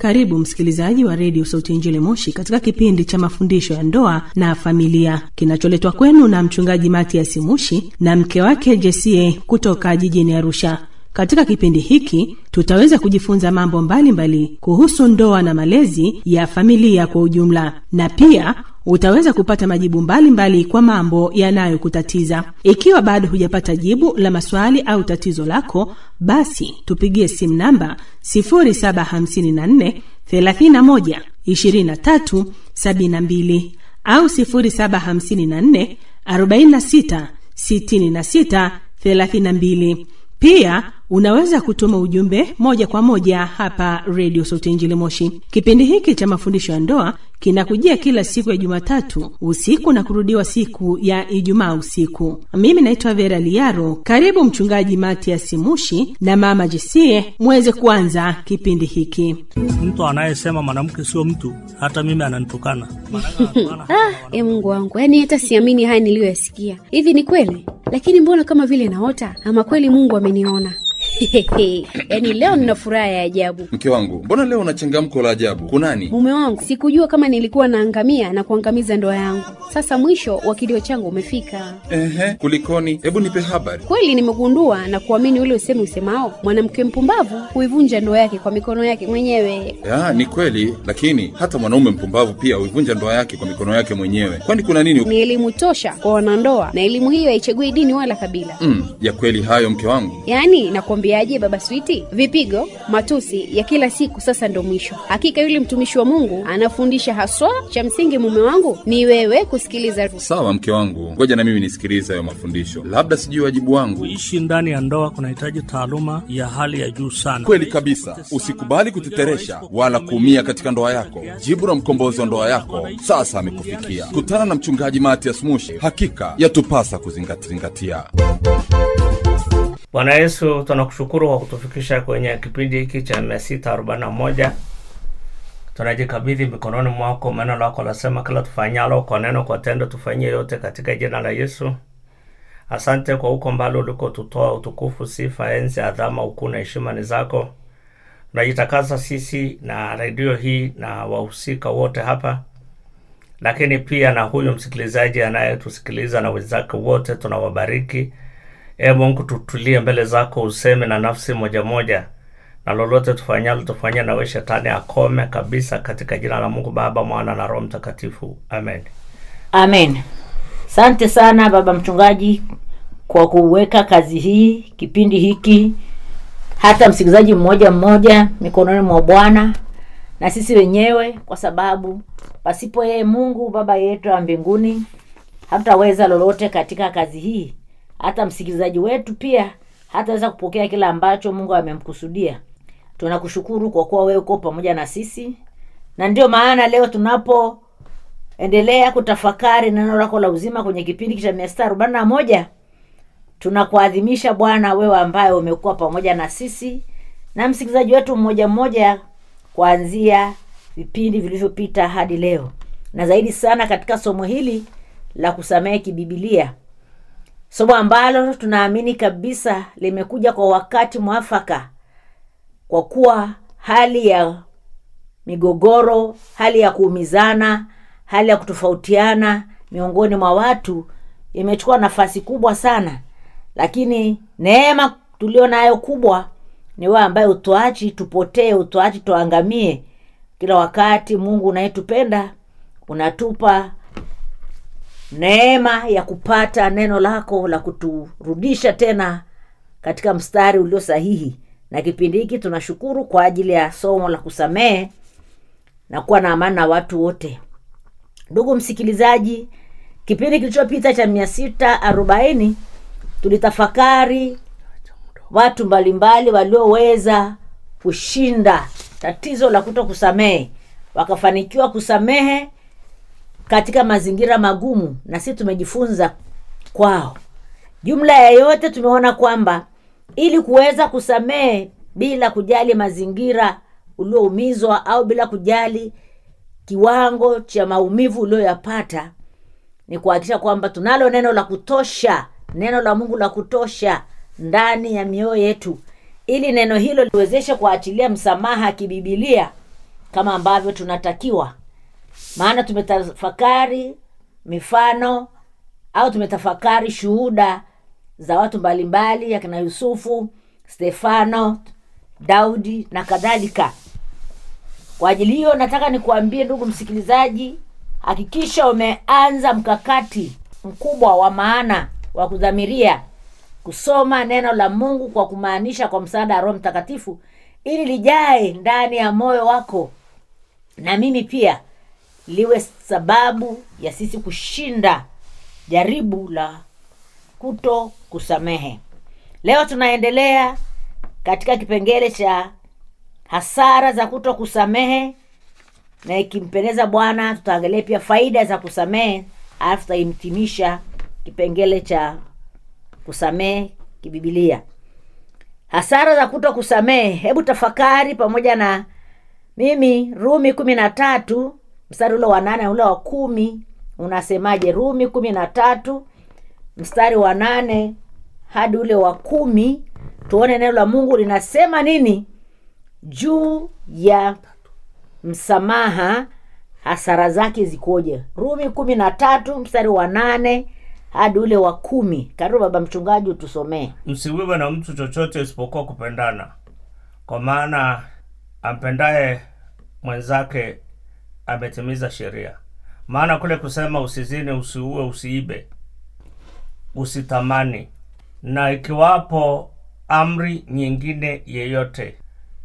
Karibu msikilizaji wa redio Sauti ya Injili Moshi katika kipindi cha mafundisho ya ndoa na familia kinacholetwa kwenu na mchungaji Matias Mushi na mke wake Jesie kutoka jijini Arusha. Katika kipindi hiki tutaweza kujifunza mambo mbalimbali mbali kuhusu ndoa na malezi ya familia kwa ujumla, na pia utaweza kupata majibu mbalimbali mbali kwa mambo yanayokutatiza. Ikiwa bado hujapata jibu la maswali au tatizo lako, basi tupigie simu namba 0754 31 23 72 au 0754 46 66 32. Pia unaweza kutuma ujumbe moja kwa moja hapa redio Sauti Injili Moshi. Kipindi hiki cha mafundisho ya ndoa kinakujia kila siku ya Jumatatu usiku na kurudiwa siku ya Ijumaa usiku. Mimi naitwa Vera Liaro. Karibu Mchungaji Matias Mushi na Mama Jesie muweze kuanza kipindi hiki. Mtu anayesema mwanamke sio mtu, hata mimi ananitukana. Ah, e Mungu wangu, yaani hata siamini haya niliyoyasikia. Hivi ni kweli? Lakini mbona kama vile naota, ama kweli Mungu ameniona? yaani leo nina furaha ya ajabu. Mke wangu, mbona leo una changamko la ajabu? Kunani? Mume wangu, sikujua kama nilikuwa naangamia na kuangamiza ndoa yangu. Sasa mwisho wa kilio changu umefika. Ehe, kulikoni? Hebu nipe habari. Kweli nimegundua na kuamini ule usemi usemao, mwanamke mpumbavu huivunja ndoa yake kwa mikono yake mwenyewe. Ya, ni kweli, lakini hata mwanaume mpumbavu pia huivunja ndoa yake kwa mikono yake mwenyewe. Kwani kuna nini? Ni elimu tosha kwa wanandoa, na elimu hiyo haichagui dini wala kabila. Mm, ya kweli hayo mke wangu. Yaani nakwambiaje, baba Switi, vipigo, matusi ya kila siku sasa ndo mwisho. Hakika yule mtumishi wa Mungu anafundisha haswa, cha msingi mume wangu ni wewe kusikiliza. Sawa mke wangu, ngoja na mimi nisikilize hayo mafundisho, labda sijui wajibu wangu. Kuishi ndani ya ndoa kunahitaji taaluma ya hali ya juu sana. Kweli kabisa, usikubali kuteteresha wala kuumia katika ndoa yako. Jibu la mkombozi wa ndoa yako sasa amekufikia. Kutana na mchungaji Matias Mushi, hakika yatupasa kuzingatia. Bwana Yesu, tunakushukuru kwa kutufikisha kwenye kipindi hiki cha mia sita arobaini na moja. Tunajikabidhi mikononi mwako. Neno lako lasema kila tufanyalo kwa neno, kwa tendo, tufanyie yote katika jina la Yesu. Asante kwa huko mbali ulikotutoa. Utukufu, sifa, enzi, adhama, ukuu na heshima ni zako. Tunajitakasa sisi na redio hii na wahusika wote hapa, lakini pia na huyu msikilizaji anayetusikiliza na wenzake wote, tunawabariki. E Mungu, tutulie mbele zako, useme na nafsi moja moja, na lolote tufanyalo tufanyie nawe shetani akome kabisa, katika jina la Mungu Baba, Mwana na Roho Mtakatifu, amen. Amen. Asante sana baba mchungaji kwa kuweka kazi hii, kipindi hiki, hata msikilizaji mmoja mmoja mikononi mwa Bwana na sisi wenyewe, kwa sababu pasipo yeye Mungu Baba yetu wa mbinguni hatutaweza lolote katika kazi hii hata msikilizaji wetu pia hataweza kupokea kile ambacho Mungu amemkusudia. Tunakushukuru kwa kuwa wewe uko pamoja na sisi, na ndio maana leo tunapoendelea kutafakari neno lako la uzima kwenye kipindi cha mia sita arobaini na moja tunakuadhimisha Bwana, wewe ambaye umekuwa pamoja na sisi na msikilizaji wetu mmoja mmoja kuanzia vipindi vilivyopita hadi leo, na zaidi sana katika somo hili la kusamehe kibibilia somo ambalo tunaamini kabisa limekuja kwa wakati mwafaka, kwa kuwa hali ya migogoro, hali ya kuumizana, hali ya kutofautiana miongoni mwa watu imechukua nafasi kubwa sana, lakini neema tulio nayo kubwa ni wewe ambaye utoachi tupotee, utoachi tuangamie. Kila wakati Mungu unayetupenda unatupa neema ya kupata neno lako la kuturudisha tena katika mstari ulio sahihi. Na kipindi hiki tunashukuru kwa ajili ya somo la kusamehe na kuwa na amani na watu wote. Ndugu msikilizaji, kipindi kilichopita cha mia sita arobaini tulitafakari watu mbalimbali walioweza kushinda tatizo la kuto kusamehe, wakafanikiwa kusamehe katika mazingira magumu, na sisi tumejifunza kwao. Jumla ya yote, tumeona kwamba ili kuweza kusamehe bila kujali mazingira ulioumizwa au bila kujali kiwango cha maumivu ulioyapata, ni kuhakikisha kwamba tunalo neno la kutosha, neno la Mungu la kutosha ndani ya mioyo yetu, ili neno hilo liwezeshe kuachilia msamaha kibibilia kama ambavyo tunatakiwa maana tumetafakari mifano au tumetafakari shuhuda za watu mbalimbali akina yusufu stefano daudi na kadhalika kwa ajili hiyo nataka nikuambie ndugu msikilizaji hakikisha umeanza mkakati mkubwa wa maana wa kudhamiria kusoma neno la mungu kwa kumaanisha kwa msaada wa roho mtakatifu ili lijae ndani ya moyo wako na mimi pia liwe sababu ya sisi kushinda jaribu la kuto kusamehe leo tunaendelea katika kipengele cha hasara za kuto kusamehe na ikimpendeza bwana tutaangalia pia faida za kusamehe alafu tutahitimisha kipengele cha kusamehe kibibilia hasara za kuto kusamehe hebu tafakari pamoja na mimi rumi kumi na tatu mstari ule wa nane na ule wa kumi unasemaje rumi kumi na tatu mstari wa nane hadi ule wa kumi tuone neno la mungu linasema nini juu ya msamaha hasara zake zikoje rumi kumi na tatu mstari wa nane hadi ule wa kumi karibu baba mchungaji utusomee msiwiwe na mtu chochote isipokuwa kupendana kwa maana ampendaye mwenzake ametimiza sheria maana kule kusema usizini usiue usiibe usitamani na ikiwapo amri nyingine yeyote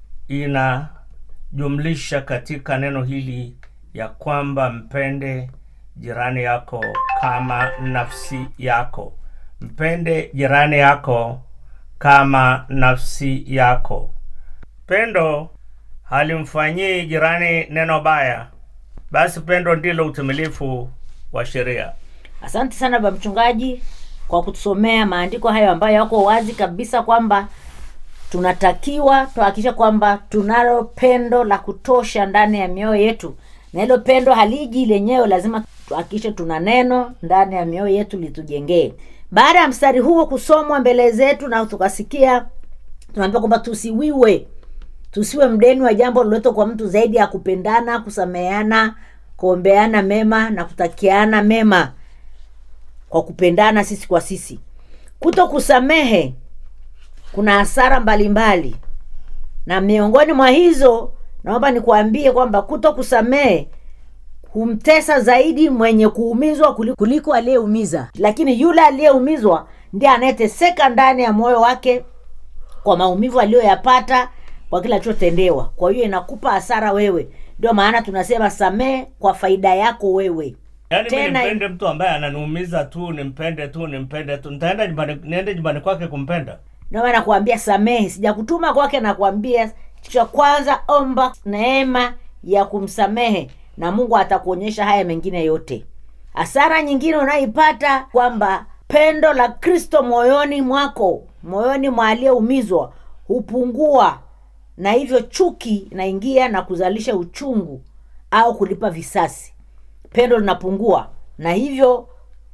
inajumlisha katika neno hili ya kwamba mpende jirani yako kama nafsi yako mpende jirani yako kama nafsi yako pendo halimfanyii jirani neno baya basi pendo ndilo utimilifu wa sheria asante sana baba mchungaji kwa kutusomea maandiko hayo ambayo yako wazi kabisa kwamba tunatakiwa tuhakikisha kwamba tunalo pendo la kutosha ndani ya mioyo yetu na hilo pendo haliji lenyewe lazima tuhakikishe tuna neno ndani ya mioyo yetu litujengee baada ya mstari huo kusomwa mbele zetu na tukasikia tunaambiwa kwamba tusiwiwe tusiwe mdeni wa jambo lolote kwa mtu zaidi ya kupendana kusameheana kuombeana mema na kutakiana mema kwa kupendana sisi kwa sisi kuto kusamehe kuna hasara mbalimbali na miongoni mwa hizo naomba nikuambie kwamba kuto kusamehe humtesa zaidi mwenye kuumizwa kuliko, kuliko aliyeumiza lakini yule aliyeumizwa ndiye anayeteseka ndani ya moyo wake kwa maumivu aliyoyapata kwa kila alichotendewa kwa hiyo inakupa hasara wewe ndio maana tunasema samehe kwa faida yako wewe yaani mi Tena- nimpende mtu ambaye ananiumiza tu nimpende tu nimpende tu nitaenda nyumbani niende nyumbani kwake kumpenda ndio maana nakuambia samehe sijakutuma kwake nakuambia cha kwanza omba neema ya kumsamehe na mungu atakuonyesha haya mengine yote hasara nyingine unayoipata kwamba pendo la kristo moyoni mwako moyoni mwa aliyeumizwa hupungua na hivyo chuki inaingia na kuzalisha uchungu au kulipa visasi pendo linapungua na hivyo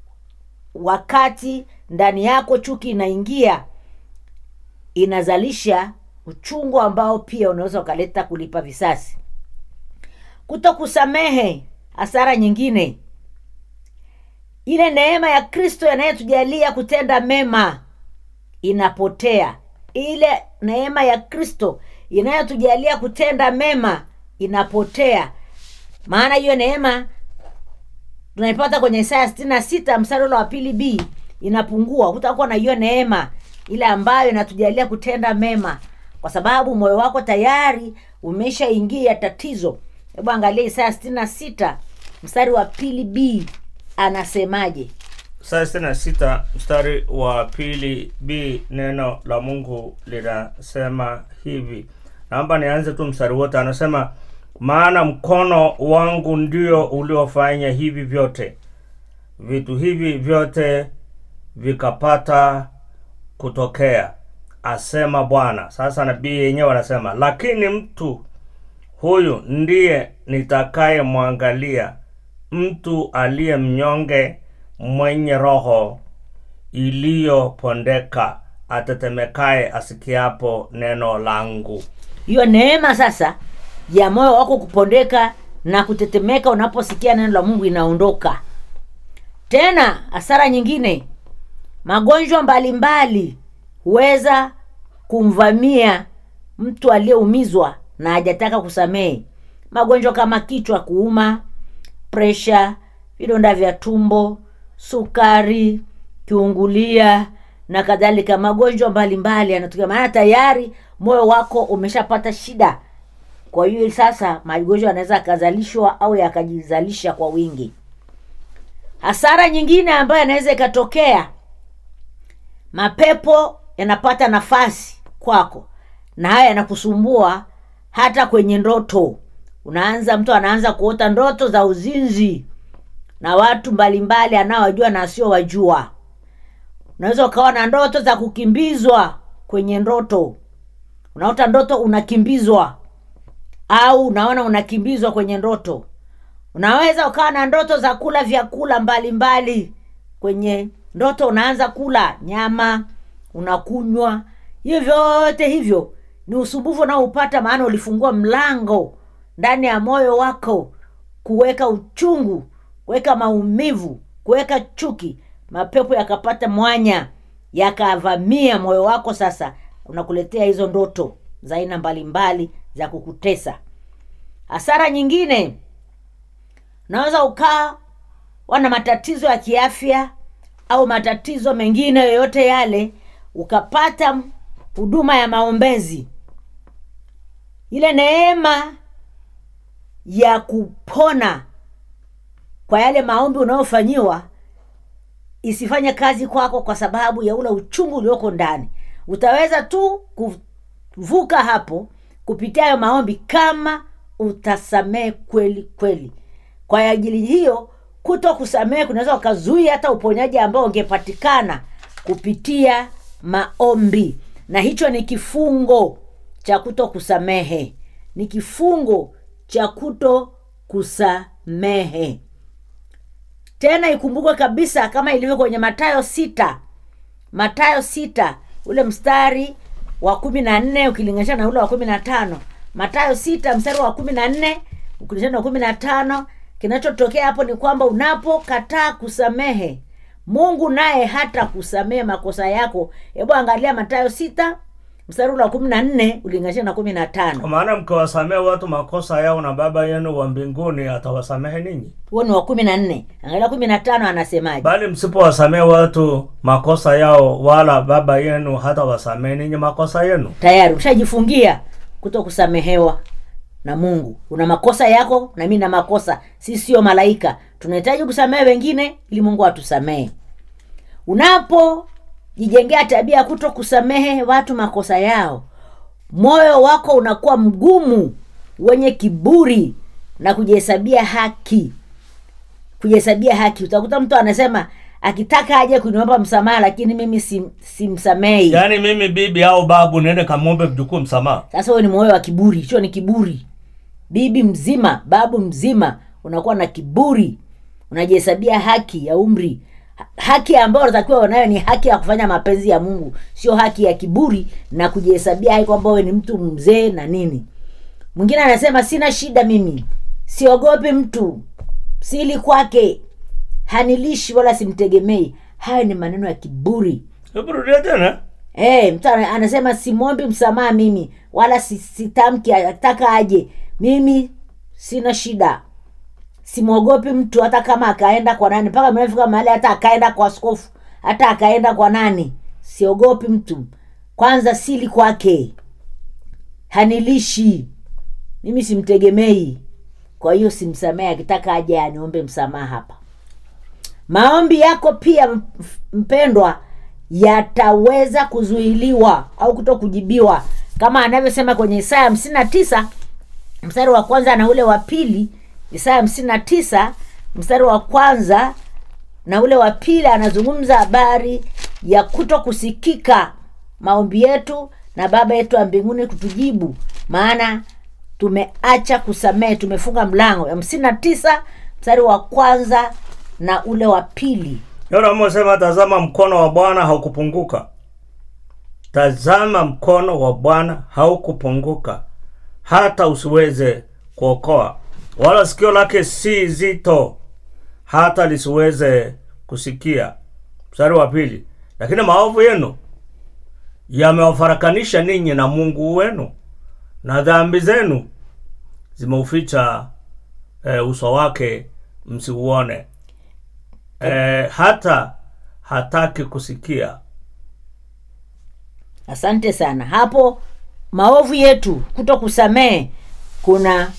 wakati ndani yako chuki inaingia inazalisha uchungu ambao pia unaweza ukaleta kulipa visasi kuto kusamehe hasara nyingine ile neema ya kristo inayotujalia kutenda mema inapotea ile neema ya kristo inayotujalia kutenda mema inapotea maana hiyo neema tunaipata kwenye isaya sitini na sita mstari ule wa pili b inapungua hutakuwa na hiyo neema ile ambayo inatujalia kutenda mema kwa sababu moyo wako tayari umeshaingia tatizo hebu angalia isaya sitini na sita mstari wa pili b anasemaje saa sitini na sita mstari wa pili b neno la mungu linasema hivi naomba nianze tu mstari wote anasema maana mkono wangu ndio uliofanya hivi vyote vitu hivi vyote vikapata kutokea asema bwana sasa nabii yenyewe anasema lakini mtu huyu ndiye nitakayemwangalia mtu aliye mnyonge mwenye roho iliyopondeka atetemekaye asikiapo neno langu hiyo neema sasa ya moyo wako kupondeka na kutetemeka unaposikia neno la mungu inaondoka tena hasara nyingine magonjwa mbalimbali huweza kumvamia mtu aliyeumizwa na hajataka kusamehe magonjwa kama kichwa kuuma presha vidonda vya tumbo sukari kiungulia na kadhalika magonjwa mbalimbali yanatokea maana tayari moyo wako umeshapata shida kwa hiyo sasa magonjwa yanaweza yakazalishwa au yakajizalisha kwa wingi hasara nyingine ambayo yanaweza ikatokea mapepo yanapata nafasi kwako na haya yanakusumbua hata kwenye ndoto unaanza mtu anaanza kuota ndoto za uzinzi na watu mbalimbali anaowajua na asiowajua unaweza ukawa na ndoto za kukimbizwa kwenye ndoto unaota ndoto unakimbizwa au unaona unakimbizwa kwenye ndoto unaweza ukawa na ndoto za kula vyakula mbalimbali mbali. kwenye ndoto unaanza kula nyama unakunywa hivyo vyote hivyo ni usumbufu unaoupata maana ulifungua mlango ndani ya moyo wako kuweka uchungu kuweka maumivu kuweka chuki mapepo yakapata mwanya yakavamia moyo wako sasa unakuletea hizo ndoto za aina mbalimbali za kukutesa hasara nyingine unaweza ukaa wana matatizo ya kiafya au matatizo mengine yoyote yale ukapata huduma ya maombezi ile neema ya kupona kwa yale maombi unayofanyiwa isifanye kazi kwako kwa sababu ya ule uchungu ulioko ndani utaweza tu kuvuka hapo kupitia hayo maombi kama utasamehe kweli kweli kwa ajili hiyo kuto kusamehe kunaweza ukazuia hata uponyaji ambao ungepatikana kupitia maombi na hicho ni kifungo cha kuto kusamehe ni kifungo cha kuto kusamehe tena ikumbukwe kabisa kama ilivyo kwenye matayo sita matayo sita ule mstari wa kumi na nne ukilinganisha na ule wa kumi na tano matayo sita mstari wa kumi na nne ukilinganisha na kumi na tano kinachotokea hapo ni kwamba unapokataa kusamehe mungu naye hata kusamehe makosa yako hebu angalia matayo sita mstari ule wa kumi na nne ulinganisha na kumi na tano kwa maana mkiwasamehe watu makosa yao na baba yenu wa mbinguni atawasamehe ninyi huo ni wa kumi na nne angalia kumi na tano anasemaje bali msipowasamehe watu makosa yao wala baba yenu hata wasamehe ninyi makosa yenu tayari ushajifungia kuto kusamehewa na mungu una makosa yako na mi na makosa si sio malaika tunahitaji kusamehe wengine ili mungu atusamehe unapojijengea tabia ya kuto kusamehe watu makosa yao moyo wako unakuwa mgumu wenye kiburi na kujihesabia haki kujihesabia haki utakuta mtu anasema akitaka aje kuniomba msamaha lakini mimi sim- simsamei yaani mimi bibi au babu niende kamwombe mjukuu msamaha sasa huyo ni moyo wa kiburi hicho ni kiburi bibi mzima babu mzima unakuwa na kiburi unajihesabia haki ya umri Ha- haki ambayo unatakiwa unayo ni haki ya kufanya mapenzi ya mungu sio haki ya kiburi na kujihesabia haki kwamba wewe ni mtu mzee na nini mwingine anasema sina shida mimi siogopi mtu sili kwake hanilishi wala simtegemei hayo ni maneno ya kiburi hebu rudia tena hey, mtu ana- anasema simwombi msamaha mimi wala si- sitamki ataka aje mimi sina shida simwogopi mtu hata kama akaenda kwa nani mpaka mnafika mahali hata akaenda kwa askofu hata akaenda kwa nani siogopi mtu kwanza sili kwake hanilishi mimi simtegemei kwa hiyo simsamehe akitaka aje aniombe msamaha hapa maombi yako pia m- mpendwa yataweza kuzuiliwa au kuto kujibiwa kama anavyosema kwenye isaya hamsini na tisa mstari wa kwanza na ule wa pili isaya hamsini na tisa mstari wa kwanza na ule wa pili anazungumza habari ya kuto kusikika maombi yetu na baba yetu wa mbinguni kutujibu maana tumeacha kusamehe tumefunga mlango hamsini na tisa mstari wa kwanza na ule wa pili yonamosema tazama mkono wa bwana haukupunguka tazama mkono wa bwana haukupunguka hata usiweze kuokoa wala sikio lake si zito hata lisiweze kusikia mstari wa pili lakini maovu yenu yamewafarakanisha ninyi na mungu wenu na dhambi zenu zimeuficha e, uso wake msiuone e, hata hataki kusikia asante sana hapo maovu yetu kuto kusamehe kuna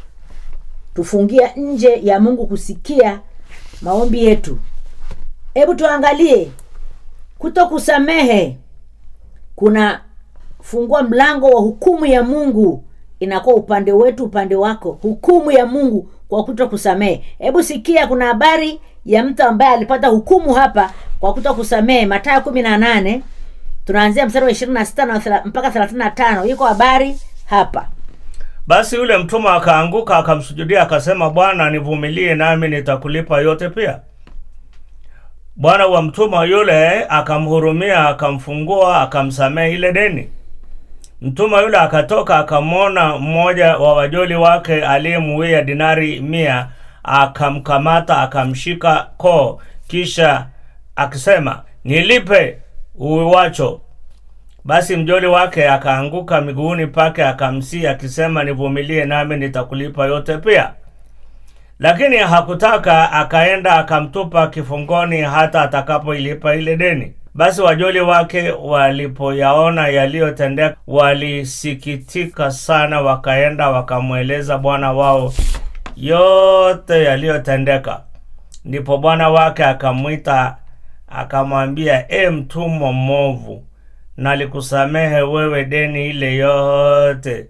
tufungia nje ya mungu kusikia maombi yetu hebu tuangalie kuto kusamehe kuna fungua mlango wa hukumu ya mungu inakuwa upande wetu upande wako hukumu ya mungu kwa kuto kusamehe hebu sikia kuna habari ya mtu ambaye alipata hukumu hapa kwa kuto kusamehe matayo kumi na nane tunaanzia mstari wa ishirini na sita na thela- mpaka thelathini na tano iko habari hapa basi yule mtumwa akaanguka akamsujudia akasema bwana nivumilie nami nitakulipa yote pia bwana wa mtumwa yule akamhurumia akamfungua akamsamehe ile deni mtumwa yule akatoka akamwona mmoja wa wajoli wake aliyemuwia dinari mia akamkamata akamshika koo kisha akisema nilipe uwacho basi mjoli wake akaanguka miguuni pake akamsii akisema nivumilie nami nitakulipa yote pia lakini hakutaka akaenda akamtupa kifungoni hata atakapoilipa ile deni basi wajoli wake walipoyaona yaliyotendeka walisikitika sana wakaenda wakamweleza bwana wao yote yaliyotendeka ndipo bwana wake akamwita akamwambia e mtumwa mmovu nalikusamehe wewe deni ile yote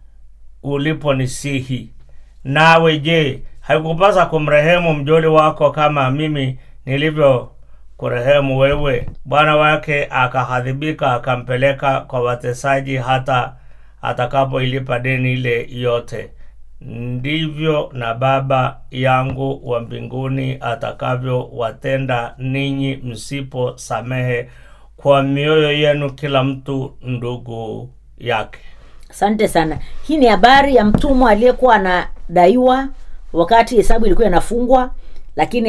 uliponisihi nawe je haikupasa kumrehemu mjoli wako kama mimi nilivyo kurehemu wewe bwana wake akahadhibika akampeleka kwa watesaji hata atakapoilipa deni ile yote ndivyo na baba yangu wa mbinguni atakavyowatenda ninyi msiposamehe kwa mioyo yenu kila mtu ndugu yake asante sana hii ni habari ya mtumwa aliyekuwa anadaiwa wakati hesabu ilikuwa inafungwa lakini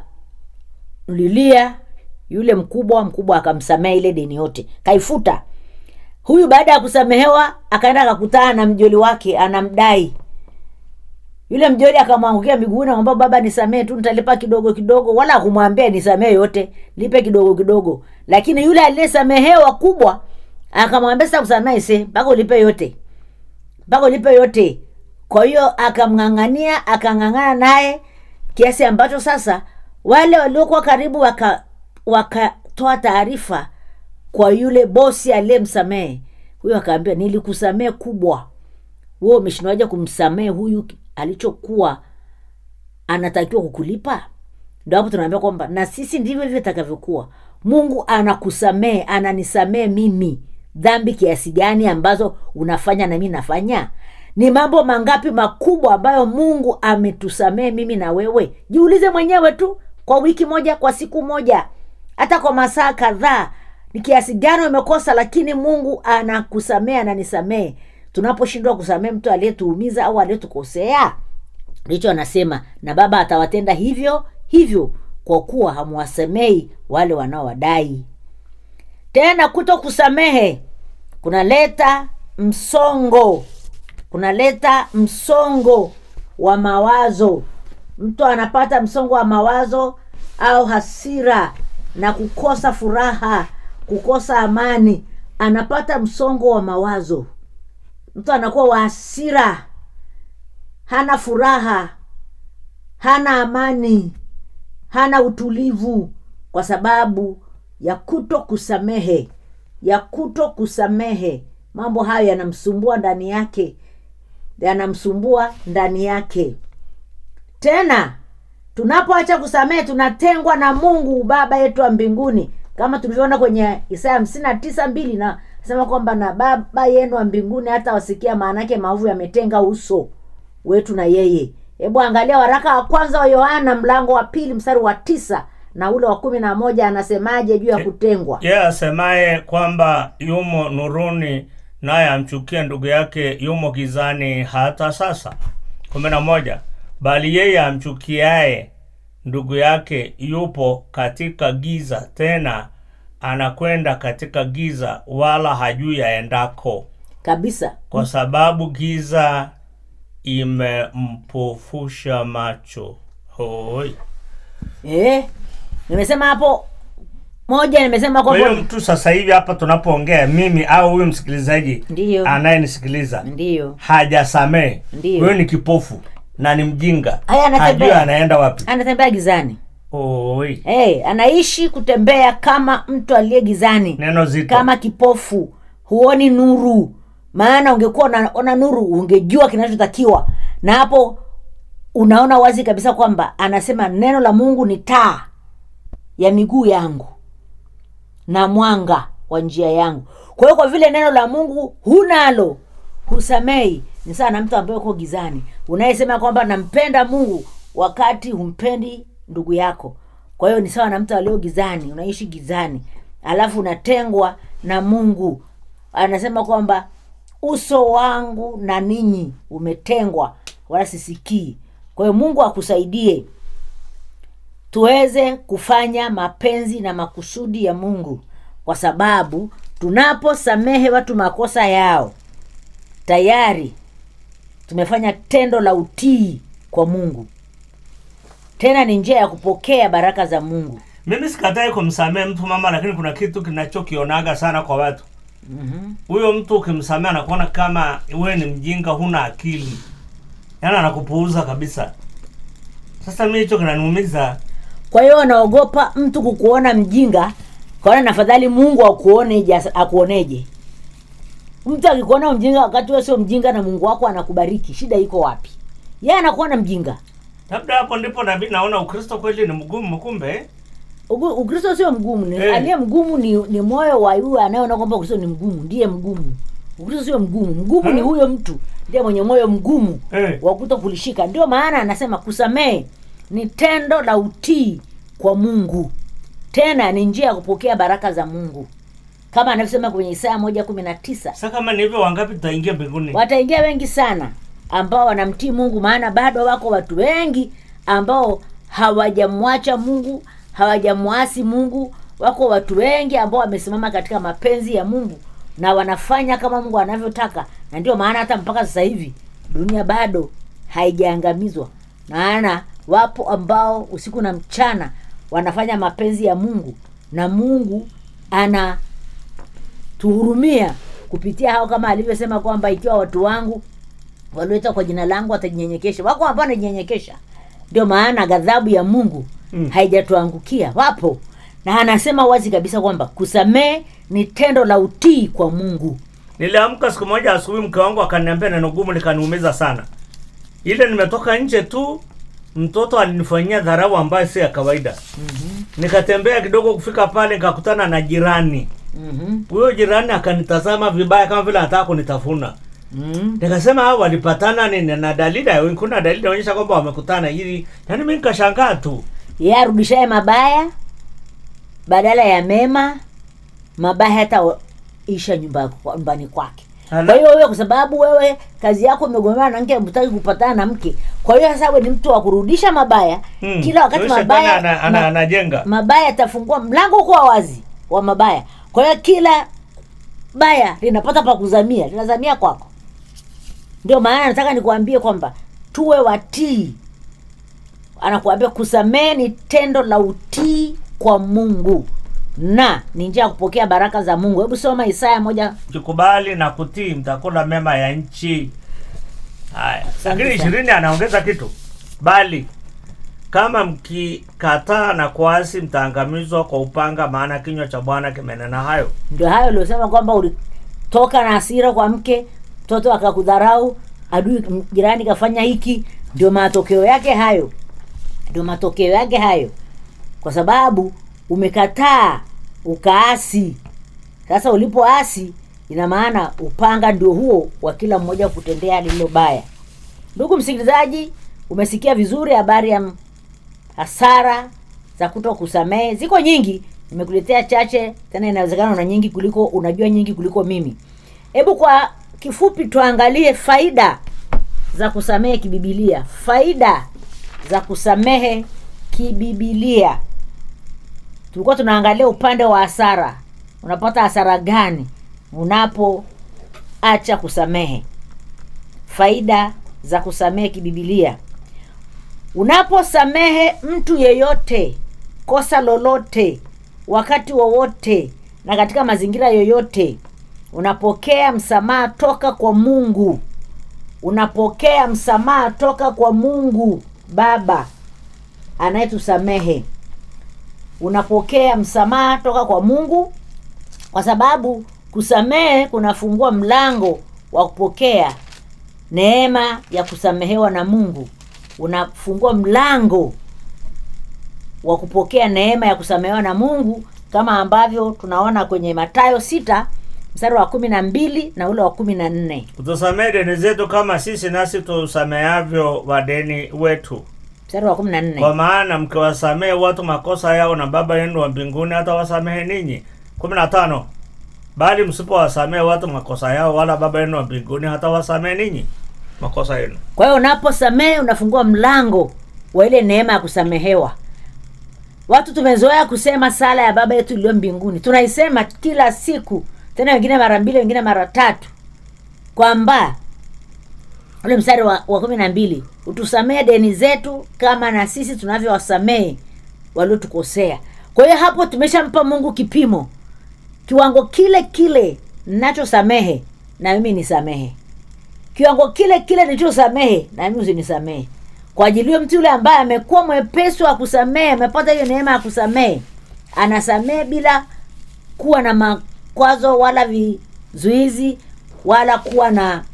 akalilia yule mkubwa mkubwa akamsamehe ile deni yote kaifuta huyu baada ya kusamehewa akaenda akakutana na mjoli wake anamdai yule mjoli akamwangukia miguuni akamwambia baba nisamehe tu nitalipa kidogo kidogo wala akumwambia nisamehe yote lipe kidogo kidogo lakini yule aliyesamehewa kubwa akamwambia sasa kusamehe se mpaka ulipe yote mpaka ulipe yote kwa hiyo akamng'ang'ania akang'ang'ana naye kiasi ambacho sasa wale waliokuwa karibu waka wakatoa taarifa kwa yule bosi aliyemsamehe huyo akaambia nilikusamehe kubwa wewe umeshindwaje kumsamehe huyu alichokuwa anatakiwa kukulipa ndo hapo tunaambia kwamba na sisi ndivyo hivyo itakavyokuwa mungu anakusamehe ananisamehe mimi dhambi kiasi gani ambazo unafanya na mi nafanya ni mambo mangapi makubwa ambayo mungu ametusamehe mimi na wewe jiulize mwenyewe tu kwa wiki moja kwa siku moja hata kwa masaa kadhaa ni kiasi gani umekosa lakini mungu anakusamehe ananisamehe tunaposhindwa kusamehe mtu aliyetuumiza au aliyetukosea ndicho anasema na baba atawatenda hivyo hivyo kwa kuwa hamwasemei wale wanaowadai tena kuto kusamehe kunaleta msongo kunaleta msongo wa mawazo mtu anapata msongo wa mawazo au hasira na kukosa furaha kukosa amani anapata msongo wa mawazo mtu anakuwa wa hasira hana furaha hana amani hana utulivu kwa sababu ya kuto kusamehe ya kuto kusamehe mambo hayo yanamsumbua ndani yake yanamsumbua ndani yake tena tunapoacha kusamehe tunatengwa na mungu baba yetu wa mbinguni kama tulivyoona kwenye isaya hamsini na tisa mbili na sema kwamba na baba yenu wa mbinguni hata wasikia maanake maovu yametenga uso wetu na yeye hebu angalia waraka wa kwanza wa yohana mlango wa pili mstari wa tisa na ule wa kumi na moja anasemaje juu ya kutengwa yeye asemaye kwamba yumo nuruni naye amchukie ndugu yake yumo gizani hata sasa kumi na moja bali yeye amchukiaye ndugu yake yupo katika giza tena anakwenda katika giza wala hajui aendako kabisa kwa sababu giza imempofusha macho hoi eh, nimesema hapo moja nimesema kwa hiyo kwamba mtu sasa hivi hapa tunapoongea mimi au huyu msikilizaji Ndiyo. anayenisikiliza ndiyo hajasamee Ndiyo. huyo ni kipofu na ni mjinga Haya, anatembea. hajui anaenda wapi anatembea gizani Oi. hey, anaishi kutembea kama mtu aliye gizani neno zito kama kipofu huoni nuru maana ungekuwa unaona nuru ungejua kinachotakiwa na hapo unaona wazi kabisa kwamba anasema neno la mungu ni taa ya miguu yangu na mwanga wa njia yangu kwa hiyo kwa vile neno la mungu hunalo husamei ni sawa na mtu ambaye uko gizani unayesema kwamba nampenda mungu wakati humpendi ndugu yako kwa hiyo ni sawa na mtu alio gizani unaishi gizani alafu unatengwa na mungu anasema kwamba uso wangu na ninyi umetengwa wala sisikii kwa hiyo mungu akusaidie tuweze kufanya mapenzi na makusudi ya mungu kwa sababu tunaposamehe watu makosa yao tayari tumefanya tendo la utii kwa mungu tena ni njia ya kupokea baraka za mungu mimi sikatai kumsamehe mtu mama lakini kuna kitu kinachokionaga sana kwa watu huyo mtu ukimsamehe anakuona kama wewe ni mjinga huna akili yaani anakupuuza kabisa sasa mi hicho kinaniumiza kwa hiyo anaogopa mtu kukuona mjinga kaona nafadhali mungu akuoneje asa- akuoneje mtu akikuona mjinga wakati wewe sio mjinga na mungu wako anakubariki shida iko wapi yeye anakuona mjinga labda hapo ndipo nabii naona ukristo kweli ni mgumu kumbe Ugu- ukristo sio mgumu ni, Eh. aliye mgumu ni, ni moyo wa yule anayeona kwamba ukristo ni mgumu ndiye mgumu ukristo sio mgumu mgumu ni Eh. huyo mtu ndiye mwenye moyo mgumu Eh. wa kuto kulishika ndio maana anasema kusamehe ni tendo la utii kwa mungu tena ni njia ya kupokea baraka za mungu kama anavyosema kwenye isaya moja kumi na tisa sasa kama ni hivyo wangapi tutaingia mbinguni wataingia wengi sana ambao wanamtii mungu maana bado wako watu wengi ambao hawajamwacha mungu hawajamwasi mungu wako watu wengi ambao wamesimama katika mapenzi ya mungu na wanafanya kama mungu anavyotaka na ndio maana hata mpaka sasa hivi dunia bado haijaangamizwa maana wapo ambao usiku na mchana wanafanya mapenzi ya mungu na mungu ana tuhurumia kupitia hao kama alivyosema kwamba ikiwa watu wangu walioitwa kwa jina langu watajinyenyekesha wako ambao wanajinyenyekesha ndio maana ghadhabu ya mungu Mm. haijatuangukia wapo na anasema wazi kabisa kwamba kusamehe ni tendo la utii kwa mungu niliamka siku moja asubuhi mke wangu akaniambia neno gumu likaniumiza sana ile nimetoka nje tu mtoto alinifanyia dharau ambayo si ya kawaida mm-hmm. nikatembea kidogo kufika pale nikakutana na jirani mm-hmm. huyo jirani akanitazama vibaya kama vile anataka kunitafuna mm-hmm. nikasema hao walipatana nini na dalili kuna dalili inaonyesha kwamba wamekutana ili yaani mi nikashangaa tu yeye arudishaye mabaya badala ya mema mabaya hata isha nyumba nyumbani kwake Ala. kwa hiyo wewe kwa sababu wewe kazi yako imegomeana na mke hutaki kupatana na mke kwa hiyo sasa wewe ni mtu wa kurudisha mabaya Hmm. kila wakati Huyo shetani mabaya ana- ana- ma- anajenga mabaya yatafungua mlango uko wazi wa mabaya kwa hiyo kila baya linapata pa kuzamia linazamia kwako ndio maana nataka nikuambie kwamba tuwe watii anakuambia kusamehe ni tendo la utii kwa mungu na ni njia ya kupokea baraka za mungu hebu soma isaya moja mkikubali na kutii mtakula mema ya nchi haya lakini sana. ishirini anaongeza kitu bali kama mkikataa na kuasi mtaangamizwa kwa upanga maana kinywa cha bwana kimenena hayo ndio hayo uliosema kwamba ulitoka na hasira kwa mke mtoto akakudharau adui m- jirani kafanya hiki ndio matokeo yake hayo ndio matokeo yake hayo kwa sababu umekataa ukaasi sasa ulipoasi ina maana upanga ndio huo wa kila mmoja kutendea lililo baya ndugu msikilizaji umesikia vizuri habari ya m- hasara za kuto kusamehe ziko nyingi nimekuletea chache tena inawezekana una nyingi kuliko unajua nyingi kuliko mimi hebu kwa kifupi tuangalie faida za kusamehe kibibilia faida za kusamehe kibibilia tulikuwa tunaangalia upande wa hasara unapata hasara gani unapoacha kusamehe faida za kusamehe kibibilia unaposamehe mtu yeyote kosa lolote wakati wowote na katika mazingira yoyote unapokea msamaha toka kwa mungu unapokea msamaha toka kwa mungu baba anayetusamehe unapokea msamaha toka kwa mungu kwa sababu kusamehe kunafungua mlango wa kupokea neema ya kusamehewa na mungu unafungua mlango wa kupokea neema ya kusamehewa na mungu kama ambavyo tunaona kwenye matayo sita mstari wa kumi na mbili na ule wa kumi na nne utusamehe deni zetu kama sisi nasi tusamehavyo wadeni wetu mstari wa kumi na nne kwa maana mkiwasamehe watu makosa yao na baba yenu wa mbinguni hata wasamehe ninyi kumi na tano bali msipowasamehe watu makosa yao wala baba yenu wa mbinguni hata wasamehe ninyi makosa yenu kwa hiyo unaposamehe unafungua mlango wa ile neema ya kusamehewa watu tumezoea kusema sala ya baba yetu iliyo mbinguni tunaisema kila siku tena wengine mara mbili wengine mara tatu kwamba ule mstari wa, wa kumi na mbili utusamehe deni zetu kama na sisi tunavyowasamehe waliotukosea kwa hiyo hapo tumeshampa mungu kipimo kiwango kile kile nachosamehe na mimi nisamehe kiwango kile kile nilichosamehe na mimi usinisamehe kwa ajili hiyo mtu yule ambaye amekuwa mwepesi wa kusamehe amepata hiyo neema ya kusamehe anasamehe bila kuwa na makwazo wala vizuizi wala kuwa na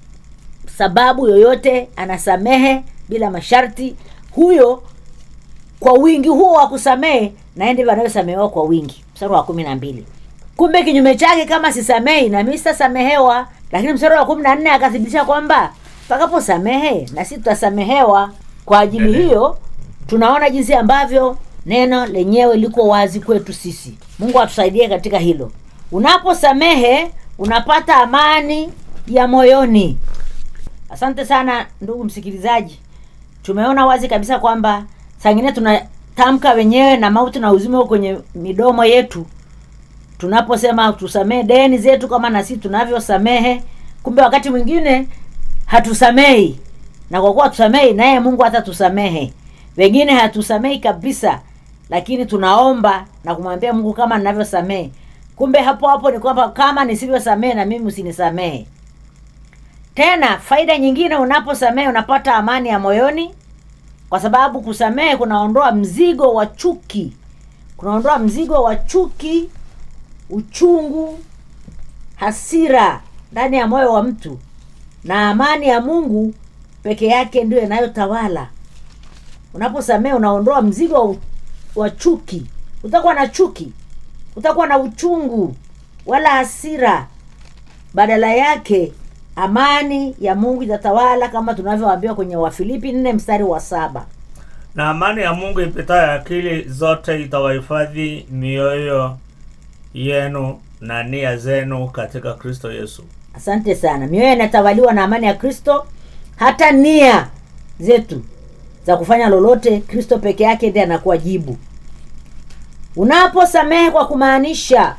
sababu yoyote anasamehe bila masharti huyo kwa wingi huo wa kusamehe naye ndivyo anavyosamehewa kwa wingi mstari wa kumi na mbili kumbe kinyume chake kama sisamehi na mimi sitasamehewa lakini mstari wa kumi na nne akathibitisha kwamba tutakaposamehe na sisi tutasamehewa kwa ajili hiyo tunaona jinsi ambavyo neno lenyewe liko wazi kwetu sisi mungu atusaidie katika hilo unaposamehe unapata amani ya moyoni asante sana ndugu msikilizaji tumeona wazi kabisa kwamba sangine tunatamka wenyewe na mauti na uzima uko kwenye midomo yetu tunaposema tusamehe deni zetu kama na sisi tunavyosamehe kumbe wakati mwingine hatusamehi na kwa kuwa tusamehi naye mungu hata tusamehe wengine hatusamehi kabisa lakini tunaomba na kumwambia mungu kama ninavyosamehe kumbe hapo hapo ni kwamba kama nisivyosamehe na mimi usinisamehe tena faida nyingine unaposamehe unapata amani ya moyoni kwa sababu kusamehe kunaondoa mzigo wa chuki kunaondoa mzigo wa chuki uchungu hasira ndani ya moyo wa mtu na amani ya mungu peke yake ndio inayotawala unaposamehe unaondoa mzigo wa, u- wa chuki utakuwa na chuki utakuwa na uchungu wala hasira badala yake amani ya mungu itatawala kama tunavyoambiwa kwenye wafilipi nne mstari wa saba na amani ya mungu ipitayo akili zote itawahifadhi mioyo yenu na nia zenu katika kristo yesu asante sana mioyo inatawaliwa na amani ya kristo hata nia zetu za kufanya lolote kristo peke yake ndiye anakuwa jibu unaposamehe kwa kumaanisha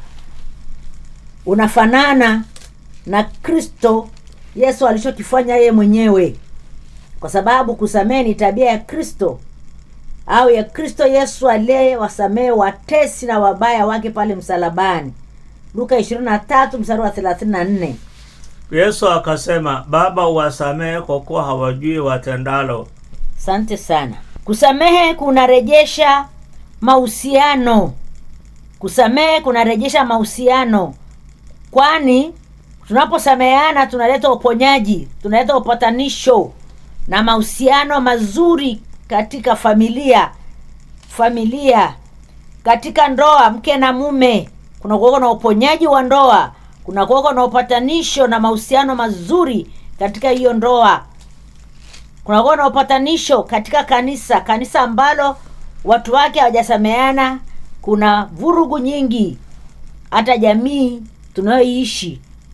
unafanana na kristo yesu alichokifanya yeye mwenyewe kwa sababu kusamehe ni tabia ya kristo au ya kristo yesu aliyewasamehe watesi na wabaya wake pale msalabani luka 23 mstari wa 34 yesu akasema baba uwasamehe kwa kuwa hawajui watendalo asante sana kusamehe kunarejesha mahusiano kusamehe kunarejesha mahusiano kwani tunaposameheana tunaleta uponyaji tunaleta upatanisho na mahusiano mazuri katika familia familia katika ndoa mke na mume kuna kuweko na uponyaji wa ndoa kuna kuweko na upatanisho na mahusiano mazuri katika hiyo ndoa kunakuwa na upatanisho katika kanisa kanisa ambalo watu wake hawajasameana kuna vurugu nyingi hata jamii tunayoiishi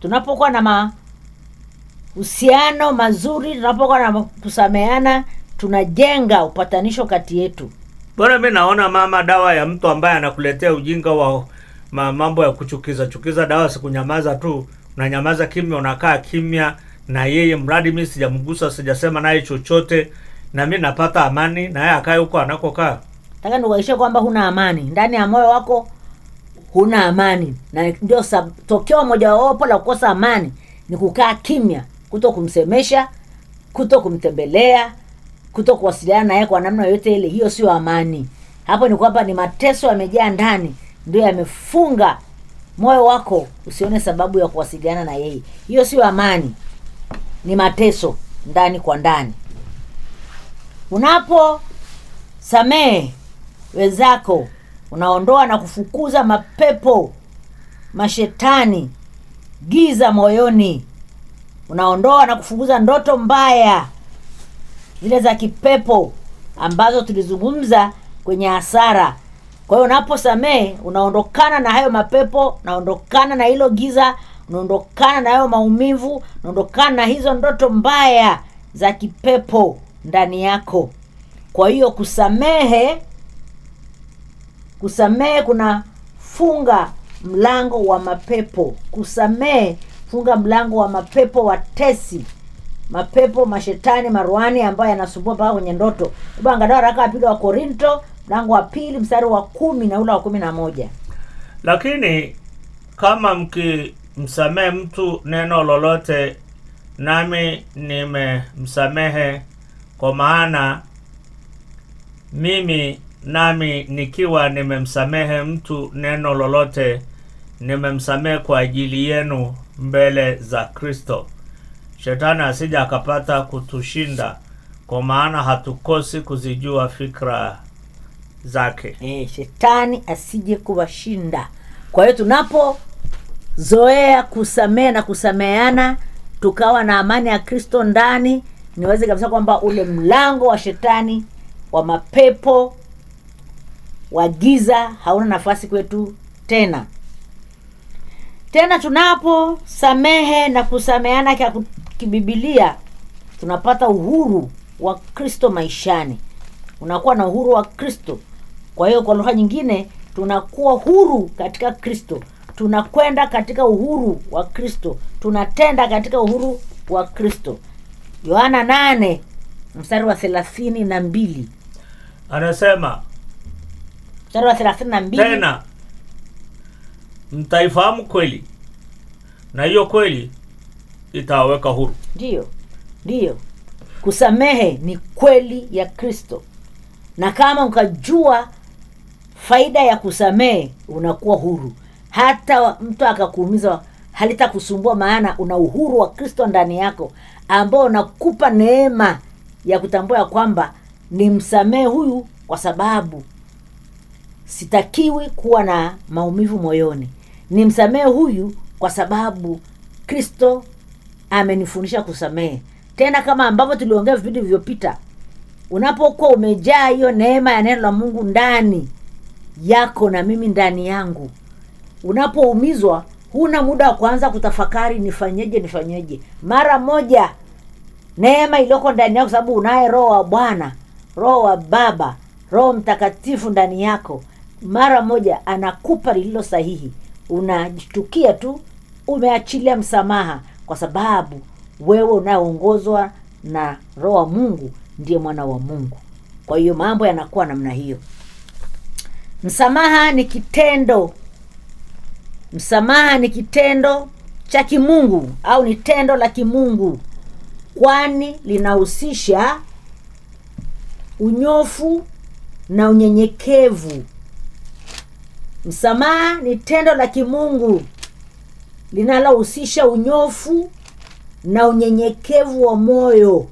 tunapokuwa na mahusiano mazuri tunapokuwa na kusameana tunajenga upatanisho kati yetu bwana mi naona mama dawa ya mtu ambaye anakuletea ujinga wa ma, mambo ya kuchukiza chukiza dawa sikunyamaza tu unanyamaza kimya unakaa kimya na yeye mradi mi sijamgusa sijasema naye chochote na mi napata amani na yeye akae huko anakokaa nataka nikuhakikishie kwamba huna amani ndani ya moyo wako huna amani na ndio sab- tokeo mojawapo la kukosa amani ni kukaa kimya kuto kumsemesha kuto kumtembelea kuto kuwasiliana naye kwa namna yoyote ile hiyo sio amani hapo ni kwamba ni mateso yamejaa ndani ndio yamefunga moyo wako usione sababu ya kuwasiliana na yeye hiyo sio amani ni mateso ndani kwa ndani unapo samehe wenzako unaondoa na kufukuza mapepo mashetani giza moyoni unaondoa na kufukuza ndoto mbaya zile za kipepo ambazo tulizungumza kwenye hasara kwa hiyo unaposamehe unaondokana na hayo mapepo unaondokana na hilo giza unaondokana na hayo maumivu unaondokana na hizo ndoto mbaya za kipepo ndani yako kwa hiyo kusamehe kusamehe kuna funga mlango wa mapepo kusamehe funga mlango wa mapepo watesi mapepo mashetani maruani ambayo yanasumbua mpaka kwenye ndoto hebu angalia waraka wa pili wa korinto mlango wa pili mstari wa kumi na ule wa kumi na moja lakini kama mkimsamehe mtu neno lolote nami nimemsamehe kwa maana mimi nami nikiwa nimemsamehe mtu neno lolote nimemsamehe kwa ajili yenu mbele za kristo shetani asija akapata kutushinda kwa maana hatukosi kuzijua fikra zake e, shetani asije kuwashinda kwa hiyo tunapozoea kusamehe na kusameheana tukawa na amani ya kristo ndani niweze kabisa kwamba ule mlango wa shetani wa mapepo wa giza hauna nafasi kwetu tena tena tunaposamehe na kusameheana kia- kibibilia tunapata uhuru wa kristo maishani unakuwa na uhuru wa kristo kwa hiyo kwa lugha nyingine tunakuwa huru katika kristo tunakwenda katika uhuru wa kristo tunatenda katika uhuru wa kristo yohana nane mstari wa thelathini na mbili anasema mstari wa thelathini na mbili tena mtaifahamu kweli na hiyo kweli itawaweka huru ndiyo ndiyo kusamehe ni kweli ya kristo na kama ukajua faida ya kusamehe unakuwa huru hata mtu akakuumiza halitakusumbua maana una uhuru wa kristo ndani yako ambao unakupa neema ya kutambua ya kwamba ni msamehe huyu kwa sababu sitakiwi kuwa na maumivu moyoni ni msamehe huyu kwa sababu kristo amenifundisha kusamehe tena kama ambavyo tuliongea vipindi vilivyopita unapokuwa umejaa hiyo neema ya neno la mungu ndani yako na mimi ndani yangu unapoumizwa huna muda wa kuanza kutafakari nifanyeje nifanyeje mara moja neema iliyoko ndani yako sababu unaye roho wa bwana roho wa baba roho mtakatifu ndani yako mara moja anakupa lililo sahihi unajitukia tu umeachilia msamaha kwa sababu wewe unayeongozwa na roho wa mungu ndiye mwana wa mungu kwa hiyo mambo yanakuwa namna hiyo msamaha ni kitendo msamaha ni kitendo cha kimungu au ni tendo la kimungu kwani linahusisha unyofu na unyenyekevu msamaha ni tendo la kimungu linalohusisha unyofu na unyenyekevu wa moyo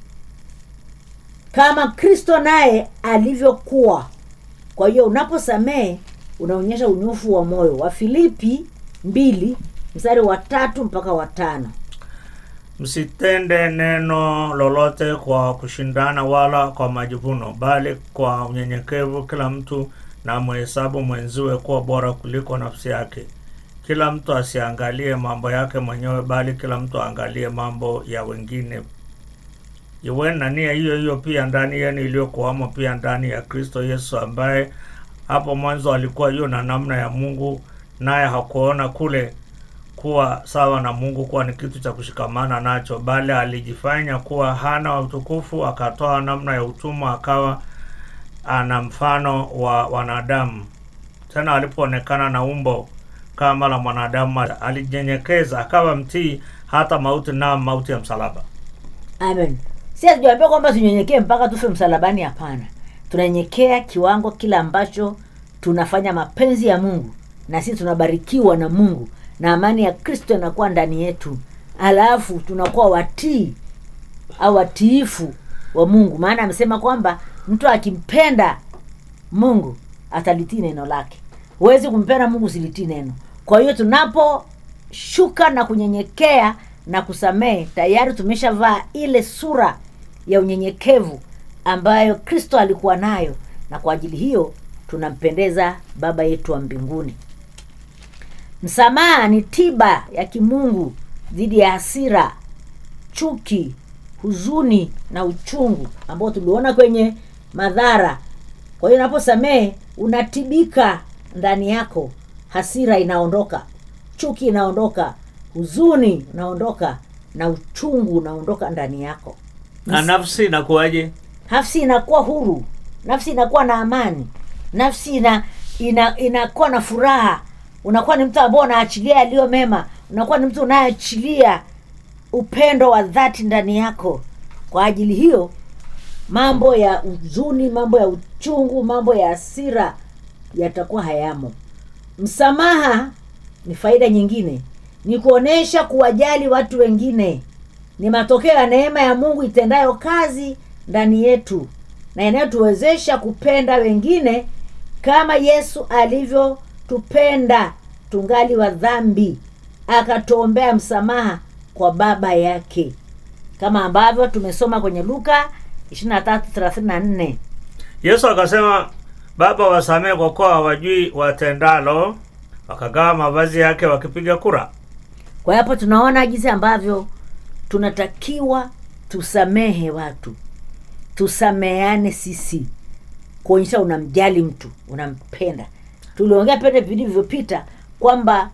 kama kristo naye alivyokuwa kwa hiyo unaposamehe unaonyesha unyofu wa moyo wa filipi mbili mstari wa tatu mpaka wa tano msitende neno lolote kwa kushindana wala kwa majivuno bali kwa unyenyekevu kila mtu na mhesabu mwenziwe kuwa bora kuliko nafsi yake kila mtu asiangalie mambo yake mwenyewe bali kila mtu aangalie mambo ya wengine iwe na nia hiyo hiyo pia ndani yenu iliyokuwamo pia ndani ya kristo yesu ambaye hapo mwanzo alikuwa hiyo na namna ya mungu naye hakuona kule kuwa sawa na mungu kuwa ni kitu cha kushikamana nacho bali alijifanya kuwa hana utukufu akatoa namna ya utumwa akawa ana mfano wa wanadamu tena alipoonekana na umbo kama la mwanadamu alijinyenyekeza akawa mtii hata mauti na mauti ya msalaba amen si hatujaambia kwamba tunyenyekee mpaka tufe msalabani hapana tunanyenyekea kiwango kile ambacho tunafanya mapenzi ya mungu na sisi tunabarikiwa na mungu na amani ya kristo inakuwa ndani yetu alafu tunakuwa watii au watiifu wa mungu maana amesema kwamba mtu akimpenda mungu atalitii neno lake huwezi kumpenda mungu usilitii neno kwa hiyo tunaposhuka na kunyenyekea na kusamehe tayari tumeshavaa ile sura ya unyenyekevu ambayo kristo alikuwa nayo na kwa ajili hiyo tunampendeza baba yetu wa mbinguni msamaha ni tiba ya kimungu dhidi ya hasira chuki huzuni na uchungu ambao tuliona kwenye madhara kwa hiyo unaposamehe unatibika ndani yako hasira inaondoka chuki inaondoka huzuni unaondoka na uchungu unaondoka ndani yako na nafsi inakuwaje nafsi inakuwa huru nafsi inakuwa na amani nafsi ina, ina inakuwa na furaha unakuwa ni mtu ambao unaachilia yaliyo mema unakuwa ni mtu unayeachilia upendo wa dhati ndani yako kwa ajili hiyo mambo ya huzuni mambo ya uchungu mambo ya hasira yatakuwa hayamo msamaha ni faida nyingine ni kuonyesha kuwajali watu wengine ni matokeo ya neema ya mungu itendayo kazi ndani yetu na inayotuwezesha kupenda wengine kama yesu alivyotupenda tungali wa dhambi akatuombea msamaha kwa baba yake kama ambavyo tumesoma kwenye luka 2334 yesu akasema baba wasamehe kwa kuwa hawajui watendalo wakagawa mavazi yake wakipiga kura kwa hiyo hapo tunaona jinsi ambavyo tunatakiwa tusamehe watu tusameane sisi kuonyesha unamjali mtu unampenda tuliongea pende vilivyopita kwamba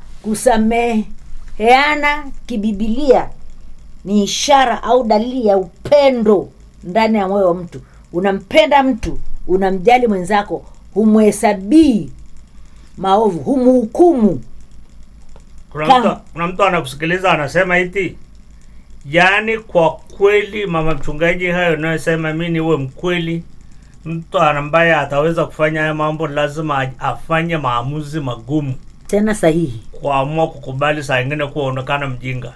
kusameheana kibibilia ni ishara au dalili ya upendo ndani ya moyo wa mtu unampenda mtu unamjali mwenzako humhesabii maovu humhukumu kuna Kama- mtu, kuna mtu anakusikiliza anasema iti yaani kwa kweli mama mchungaji hayo unayosema mi niwe mkweli mtu ambaye ataweza kufanya haya mambo lazima aj- afanye maamuzi magumu tena sahihi kuamua kukubali saa ingine kuonekana mjinga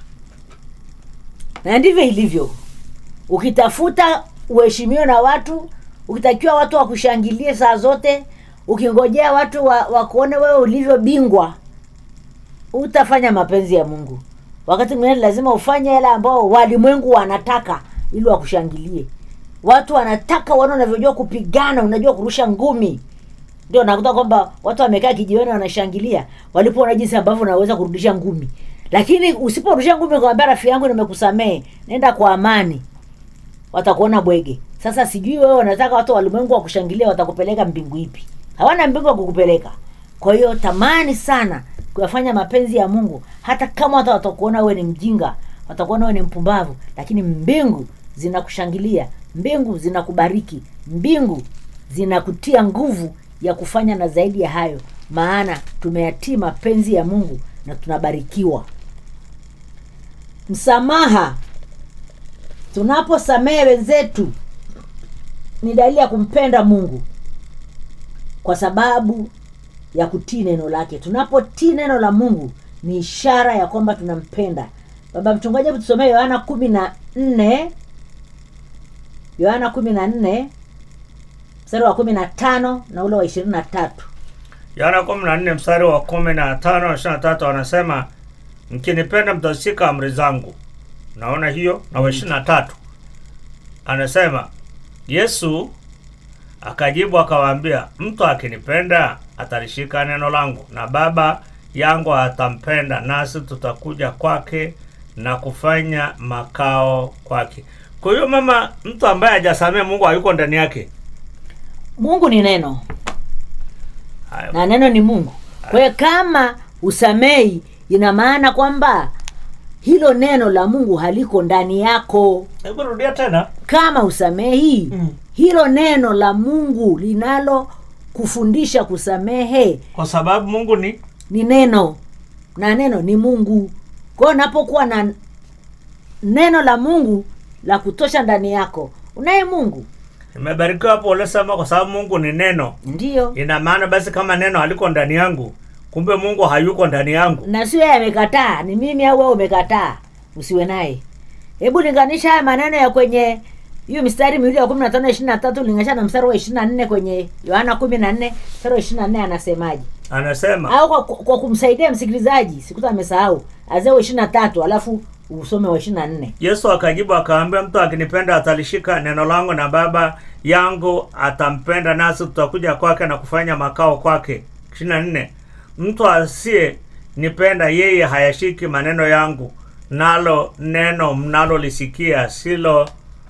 na ndivyo ilivyo ukitafuta uheshimiwe na watu ukitakiwa watu wakushangilie saa zote ukingojea watu wa, wakuone wewe ulivyo bingwa utafanya mapenzi ya mungu wakati mwingine lazima ufanye yale ambao walimwengu wanataka ili wakushangilie watu wanataka wana unavyojua kupigana unajua kurusha ngumi ndio nakuta kwamba watu wamekaa kijiweni wanashangilia walipoona jinsi ambavyo unaweza kurudisha ngumi lakini usiporudisha ngumi ukamwambia rafiki yangu nimekusamehe nenda kwa amani watakuona bwege sasa sijui wewe wanataka watu walimwengu wakushangilia watakupeleka mbingu ipi hawana mbingu wa kukupeleka kwa hiyo tamani sana kuyafanya mapenzi ya mungu hata kama watu watakuona wewe ni mjinga watakuona wewe ni mpumbavu lakini mbingu zinakushangilia mbingu zinakubariki mbingu zinakutia nguvu ya kufanya na zaidi ya hayo maana tumeyatii mapenzi ya mungu na tunabarikiwa msamaha tunaposamehe wenzetu ni dalili ya kumpenda mungu kwa sababu ya kutii neno lake tunapotii neno la mungu ni ishara ya kwamba tunampenda baba mchungaji hebu tusomee yohana kumi na nne yohana kumi na nne mstari wa kumi na tano na ule wa ishirini na tatu yohana kumi na nne mstari wa kumi na tano na ishirini na tatu anasema mkinipenda mtashika amri zangu naona hiyo na wa ishirini na tatu anasema yesu akajibu akawaambia mtu akinipenda atalishika neno langu na baba yangu atampenda nasi tutakuja kwake na kufanya makao kwake kwa hiyo mama mtu ambaye hajasamea mungu hayuko ndani yake mungu ni neno Haya. na neno ni mungu kwa hiyo kama usamei ina maana kwamba hilo neno la mungu haliko ndani yako hebu rudia tena kama usamehi Mm. hilo neno la mungu linalo kufundisha kusamehe kwa sababu mungu ni ni neno na neno ni mungu kwao unapokuwa na neno la mungu la kutosha ndani yako unaye mungu nimebarikiwa hapo uliosema kwa sababu mungu ni neno ndiyo ina maana basi kama neno haliko ndani yangu kumbe mungu hayuko ndani yangu na sio yeye amekataa ni mimi au wewe umekataa usiwe naye hebu linganisha haya maneno ya kwenye hiyo mistari miwili ya kumi na tano ishiri na tatu linganisha na mstari wa ishiri na nne kwenye yohana kumi na nne mstari wa ishiri na nne anasemaje anasema au kwa, kwa kumsaidia msikilizaji sikuta amesahau azee wa ishiri na tatu alafu usome wa ishiri na nne yesu akajibu akaambia mtu akinipenda atalishika neno langu na baba yangu atampenda nasi tutakuja kwake na kufanya makao kwake ishiri na nne mtu asiye nipenda yeye hayashiki maneno yangu nalo neno mnalolisikia silo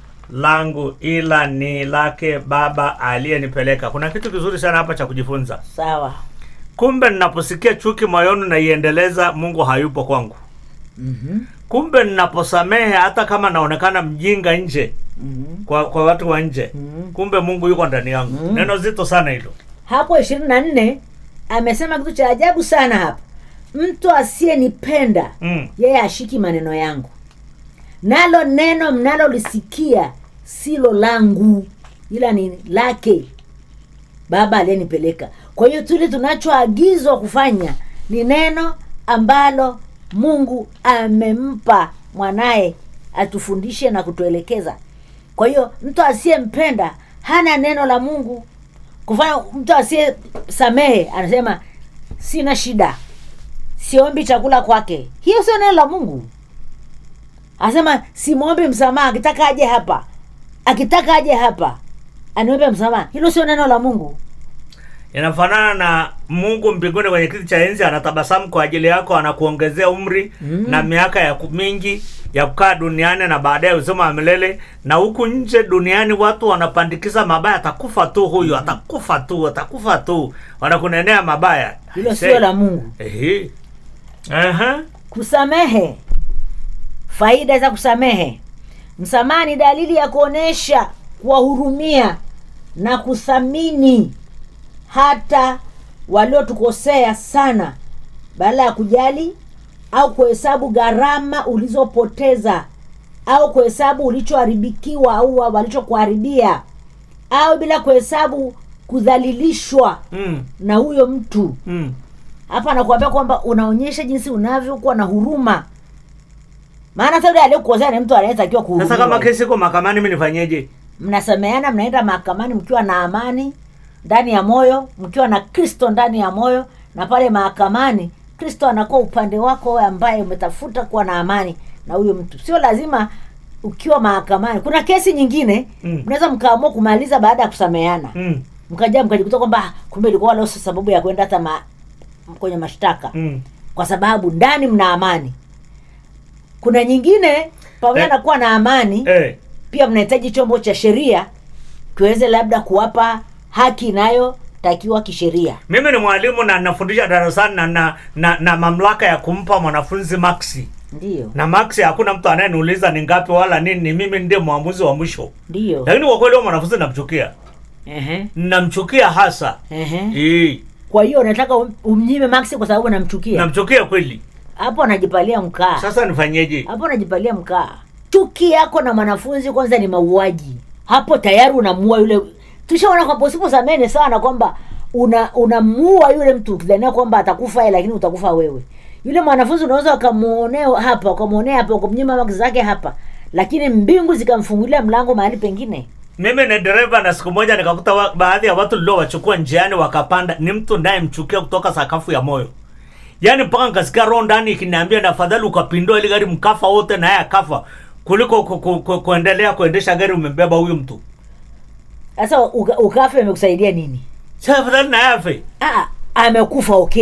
langu ila ni lake baba aliyenipeleka kuna kitu kizuri sana hapa cha kujifunza sawa kumbe ninaposikia chuki moyoni naiendeleza mungu hayupo kwangu mm-hmm. kumbe ninaposamehe hata kama naonekana mjinga nje Mm-hmm. kwa kwa watu wa nje Mhm. kumbe mungu yuko ndani yangu Mhm. neno zito sana hilo hapo ishirini na nne amesema kitu cha ajabu sana hapa mtu asiyenipenda mm. yeye ashiki maneno yangu nalo neno mnalolisikia silo langu ila ni lake baba aliyenipeleka kwa hiyo tule tunachoagizwa kufanya ni neno ambalo mungu amempa mwanaye atufundishe na kutuelekeza kwa hiyo mtu asiyempenda hana neno la mungu kufanya mtu asiyesamehe anasema sina shida siombi chakula kwake hiyo sio neno la mungu anasema simwombi msamaha akitaka aje hapa akitaka aje hapa aniombe msamaha hilo sio neno la mungu inafanana na mungu mbinguni kwenye kiti cha enzi anatabasamu kwa ajili yako anakuongezea umri Mm. na miaka ya ku- mingi ya kukaa duniani na baadaye uzima wa milele na huku nje duniani watu wanapandikiza mabaya atakufa tu huyu atakufa tu atakufa tu wanakunenea mabaya hilo Aisee. sio la mungu Ehe. Aha. kusamehe faida za kusamehe msamaha ni dalili ya kuonyesha kuwahurumia na kuthamini hata waliotukosea sana badala ya kujali au kuhesabu gharama ulizopoteza au kuhesabu ulichoharibikiwa au walichokuharibia au bila kuhesabu kudhalilishwa Mm. na huyo mtu Mm. hapa anakuambia kwamba unaonyesha jinsi unavyokuwa na huruma maana hata yule aliyekukosea ni mtu anayetakiwa sasa kama kuhurumiwa kesi iko mahakamani mi nifanyeje mnasameana mnaenda mahakamani mkiwa na amani ndani ya moyo mkiwa na kristo ndani ya moyo na pale mahakamani kristo anakuwa upande wako wewe ambaye umetafuta kuwa na amani na huyo mtu sio lazima ukiwa mahakamani kuna kesi nyingine Mm. mnaweza mkaamua kumaliza baada ya kusameana mm. mkaja mkajikuta kwamba "Ah, kumbe ilikuwa leo sio sababu ya kwenda hata ma, kwenye mashtaka Mm. kwa sababu ndani mna amani kuna nyingine pamoja Eh. na kuwa na amani Eh. pia mnahitaji chombo cha sheria kiweze labda kuwapa haki inayotakiwa kisheria mimi ni mwalimu na nafundisha darasani na, na, na, na mamlaka ya kumpa mwanafunzi maksi ndiyo na maksi hakuna mtu anayeniuliza ni ngapi wala nini ni mimi ndiye mwamuzi wa mwisho ndiyo lakini kwa kweli huyo mwanafunzi namchukia Ehe, namchukia hasa ehe. Eh, kwa hiyo unataka um- umnyime maksi kwa sababu namchukia namchukia kweli hapo anajipalia mkaa sasa nifanyeje hapo anajipalia mkaa chuki yako na mwanafunzi kwanza ni mauaji hapo tayari unamuua yule tushaona kwamba usiposamene sana kwamba una unamuua yule mtu ukidhania kwamba atakufa yeye lakini utakufa wewe yule mwanafunzi unaweza ukamwonea hapa ukamwonea hapa ukamnyima maki zake hapa lakini mbingu zikamfungulia mlango mahali pengine mimi ni dereva na siku moja nikakuta wa, baadhi ya watu liliowachukua njiani wakapanda ni mtu ndayemchukia kutoka sakafu ya moyo yaani mpaka nikasikia roho ndani ikiniambia afadhali ukapindua ili gari mkafa wote naye akafa kuliko ku, ku, ku, kuendelea kuendesha gari umembeba huyu mtu sasa uka- ukafe amekusaidia nini sa afadhali naye afe Ah, amekufa okay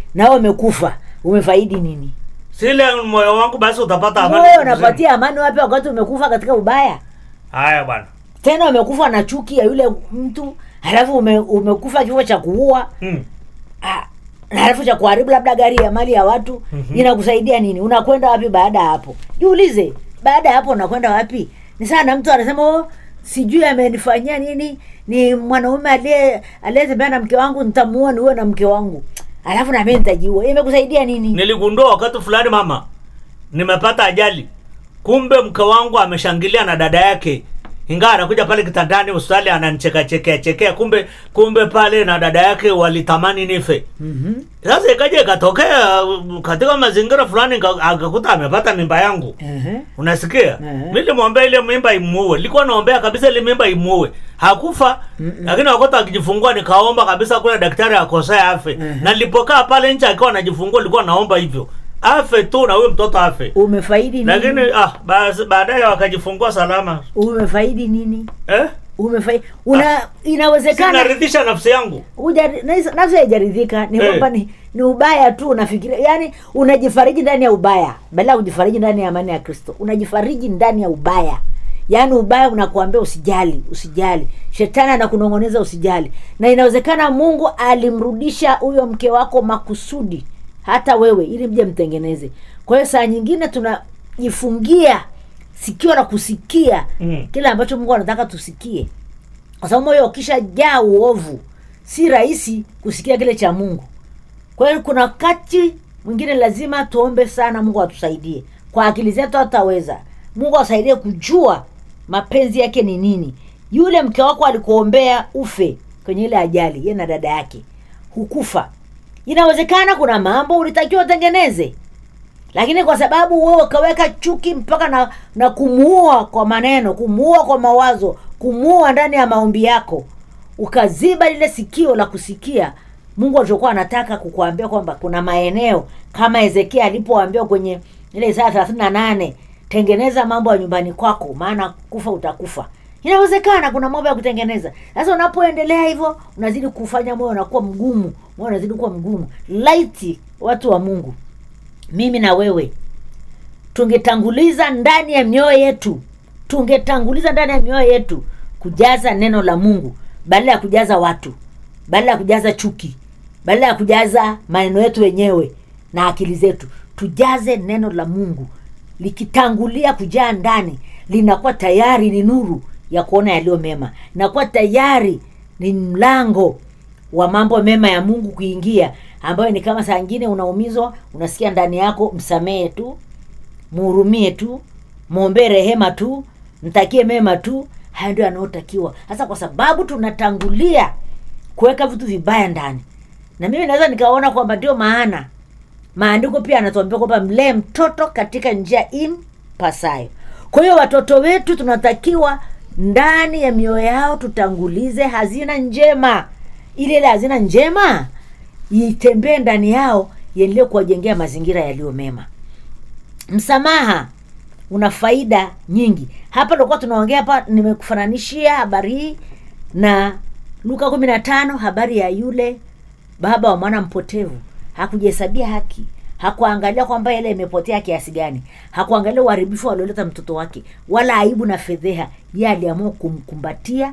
nawe umekufa umefaidi nini sile moyo wangu basi utapata amani moyo mzima. unapatia amani wapi wakati umekufa katika ubaya haya bwana tena umekufa na chuki ya yule mtu halafu ume, umekufa kifo cha kuua mm. Ah, na halafu cha kuharibu labda gari ya mali ya watu mm-hmm. inakusaidia nini unakwenda wapi baada ya hapo jiulize baada ya hapo unakwenda wapi ni sana mtu anasema oh, sijui amenifanyia nini ni mwanaume aliye aliyetembea na mke wangu nitamuua niuwe na mke wangu alafu nami nitajiua imekusaidia nini niligundua wakati fulani mama nimepata ajali kumbe mke wangu ameshangilia na dada yake ingawa anakuja pale kitandani hospitali ananicheka chekea chekea kumbe kumbe pale na dada yake walitamani nife mm-hmm. sasa ikaja ikatokea uh, katika mazingira fulani nika- akakuta amepata mimba yangu uh-huh. unasikia Mhm. mi limwombea ile mimba imuue likuwa naombea kabisa ile mimba imuue hakufa lakini wakati akijifungua nikaomba kabisa kule daktari akosea afe na nilipokaa pale nje akiwa anajifungua likuwa naomba hivyo afe tu na huyo mtoto afe umefaidi nini lakini ah, basi baadaye wakajifungua salama umefaidi nini eh? umefaidi una inawezekana sinaridhisha nafsi yangu Hujari- nafsi- nafsi haijaridhika ni Eh. kwamba ni, ni ubaya tu unafikiria yani unajifariji ndani ya ubaya badala ya kujifariji ndani ya amani ya kristo unajifariji ndani ya ubaya yaani ubaya unakuambia usijali usijali shetani anakunong'oneza usijali na inawezekana mungu alimrudisha huyo mke wako makusudi hata wewe ili mje mtengeneze kwa hiyo saa nyingine tunajifungia sikio la kusikia Mm. kile ambacho mungu anataka tusikie kwa sababu moyo ukishajaa uovu si rahisi kusikia kile cha mungu kwa hiyo kuna wakati mwingine lazima tuombe sana mungu atusaidie kwa akili zetu hataweza mungu asaidie kujua mapenzi yake ni nini yule mke wako alikuombea ufe kwenye ile ajali ye na dada yake hukufa inawezekana kuna mambo ulitakiwa utengeneze lakini kwa sababu wewe ukaweka chuki mpaka na, na kumuua kwa maneno kumuua kwa mawazo kumuua ndani ya maombi yako ukaziba lile sikio la kusikia mungu alichokuwa anataka kukuambia kwamba kuna maeneo kama hezekia alipoambiwa kwenye ile isaya thelathini na nane tengeneza mambo ya nyumbani kwako maana kufa utakufa inawezekana kuna mambo ya kutengeneza sasa unapoendelea hivyo unazidi kufanya moyo unakuwa mgumu moyo unazidi kuwa mgumu laiti watu wa mungu mimi na wewe tungetanguliza ndani ya mioyo yetu tungetanguliza ndani ya mioyo yetu kujaza neno la mungu badala ya kujaza watu badala ya kujaza chuki badala ya kujaza maneno yetu wenyewe na akili zetu tujaze neno la mungu likitangulia kujaa ndani linakuwa tayari ni nuru ya kuona yaliyo mema inakuwa tayari ni mlango wa mambo mema ya mungu kuingia ambayo ni kama saa ingine unaumizwa unasikia ndani yako msamehe tu muhurumie tu mwombee rehema tu mtakie mema tu haya ndio yanayotakiwa sasa kwa sababu tunatangulia kuweka vitu vibaya ndani na mimi naweza nikaona kwamba ndio maana maandiko pia anatuambia kwamba mlee mtoto katika njia impasayo kwa hiyo watoto wetu tunatakiwa ndani ya mioyo yao tutangulize hazina njema ile ile hazina njema itembee ndani yao iendelee kuwajengea mazingira yaliyo mema msamaha una faida nyingi hapa tulikuwa tunaongea hapa nimekufananishia habari hii na luka kumi na tano habari ya yule baba wa mwana mpotevu hakujihesabia haki hakuangalia kwamba ile imepotea kiasi gani hakuangalia uharibifu alioleta mtoto wake wala aibu na fedheha ye aliamua kumkumbatia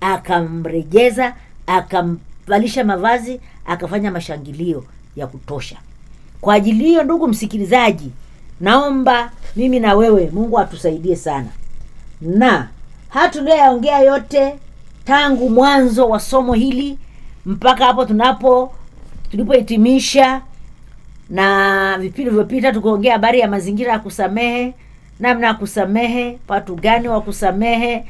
akamrejeza akamvalisha mavazi akafanya mashangilio ya kutosha kwa ajili hiyo ndugu msikilizaji naomba mimi na wewe mungu atusaidie sana na haya tuliyoyaongea yote tangu mwanzo wa somo hili mpaka hapo tunapo tulipohitimisha na vipindi vilivyopita tukiongea habari ya mazingira ya kusamehe namna ya kusamehe watu gani wa kusamehe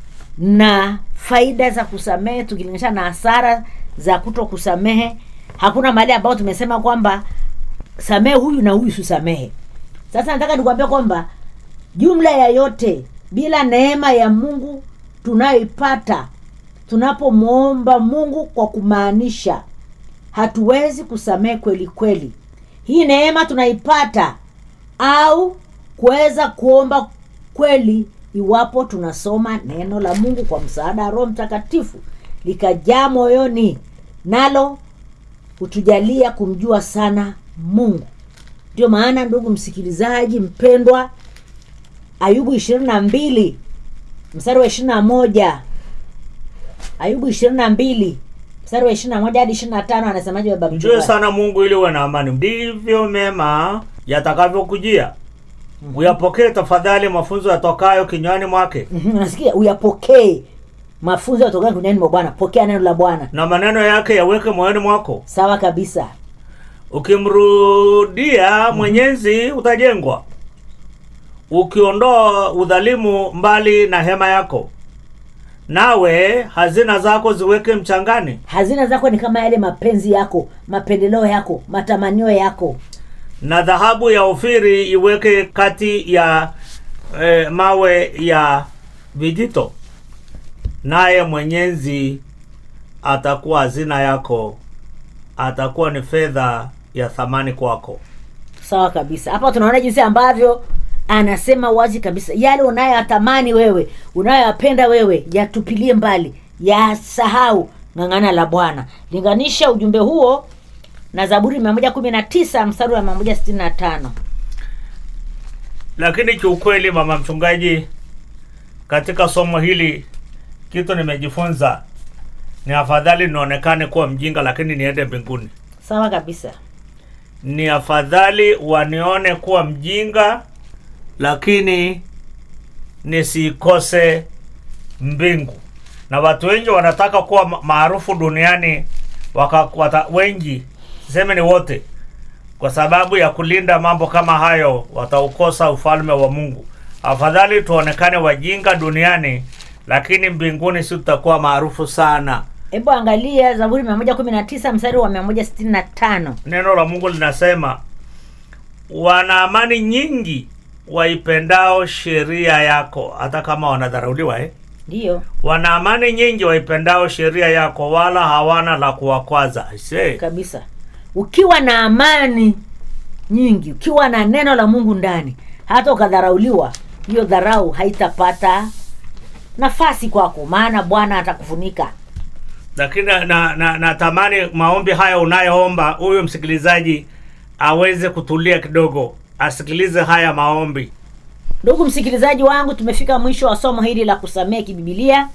na faida za kusamehe tukilinganisha na hasara za kuto kusamehe hakuna mahali ambao tumesema kwamba samehe huyu na huyu sisamehe sasa nataka nikuambia kwamba jumla ya yote bila neema ya mungu tunayoipata tunapomwomba mungu kwa kumaanisha hatuwezi kusamehe kweli kweli hii neema tunaipata au kuweza kuomba kweli iwapo tunasoma neno la mungu kwa msaada wa roho mtakatifu likajaa moyoni nalo hutujalia kumjua sana mungu ndio maana ndugu msikilizaji mpendwa ayubu ishirini na mbili mstari wa ishirini na moja ayubu ishirini na mbili mstari wa ishirini na moja hadi ishirini na tano anasemaje baba mjue mchungaji? sana mungu ili uwe na amani ndivyo mema yatakavyokujia uyapokee tafadhali mafunzo yatokayo kinywani mwake Mhm, unasikia uyapokee mafunzo yatokana kunani mwa bwana pokea neno la bwana na maneno yake yaweke moyoni mwako sawa kabisa ukimrudia mwenyezi utajengwa ukiondoa udhalimu mbali na hema yako nawe hazina zako ziweke mchangani hazina zako ni kama yale mapenzi yako mapendeleo yako matamanio yako na dhahabu ya ofiri iweke kati ya eh, mawe ya vijito naye mwenyezi atakuwa hazina yako atakuwa ni fedha ya thamani kwako sawa kabisa hapa tunaona jinsi ambavyo anasema wazi kabisa yale unayoyatamani wewe unayoyapenda wewe yatupilie mbali yasahau ng'ang'ana la bwana linganisha ujumbe huo na zaburi mia moja kumi na tisa mstari wa mia moja sitini na tano lakini kiukweli mama mchungaji katika somo hili kitu nimejifunza ni afadhali nionekane kuwa mjinga lakini niende mbinguni sawa kabisa ni afadhali wanione kuwa mjinga lakini nisikose mbingu na watu wengi wanataka kuwa ma- maarufu duniani waka, wata, wengi siseme ni wote kwa sababu ya kulinda mambo kama hayo wataukosa ufalme wa mungu afadhali tuonekane wajinga duniani lakini mbinguni si tutakuwa maarufu sana hebu angalia zaburi mia moja kumi na tisa mstari wa mia moja sitini na tano neno la mungu linasema wana amani nyingi waipendao sheria yako hata kama wanadharauliwa eh? ndiyo wana amani nyingi waipendao sheria yako wala hawana la kuwakwaza Aisee. kabisa ukiwa na amani nyingi ukiwa na neno la mungu ndani hata ukadharauliwa hiyo dharau haitapata nafasi kwako maana bwana atakufunika lakini natamani na, na natamani maombi haya unayoomba huyu msikilizaji aweze kutulia kidogo asikilize haya maombi ndugu msikilizaji wangu tumefika mwisho wa somo hili la kusamehe kibibilia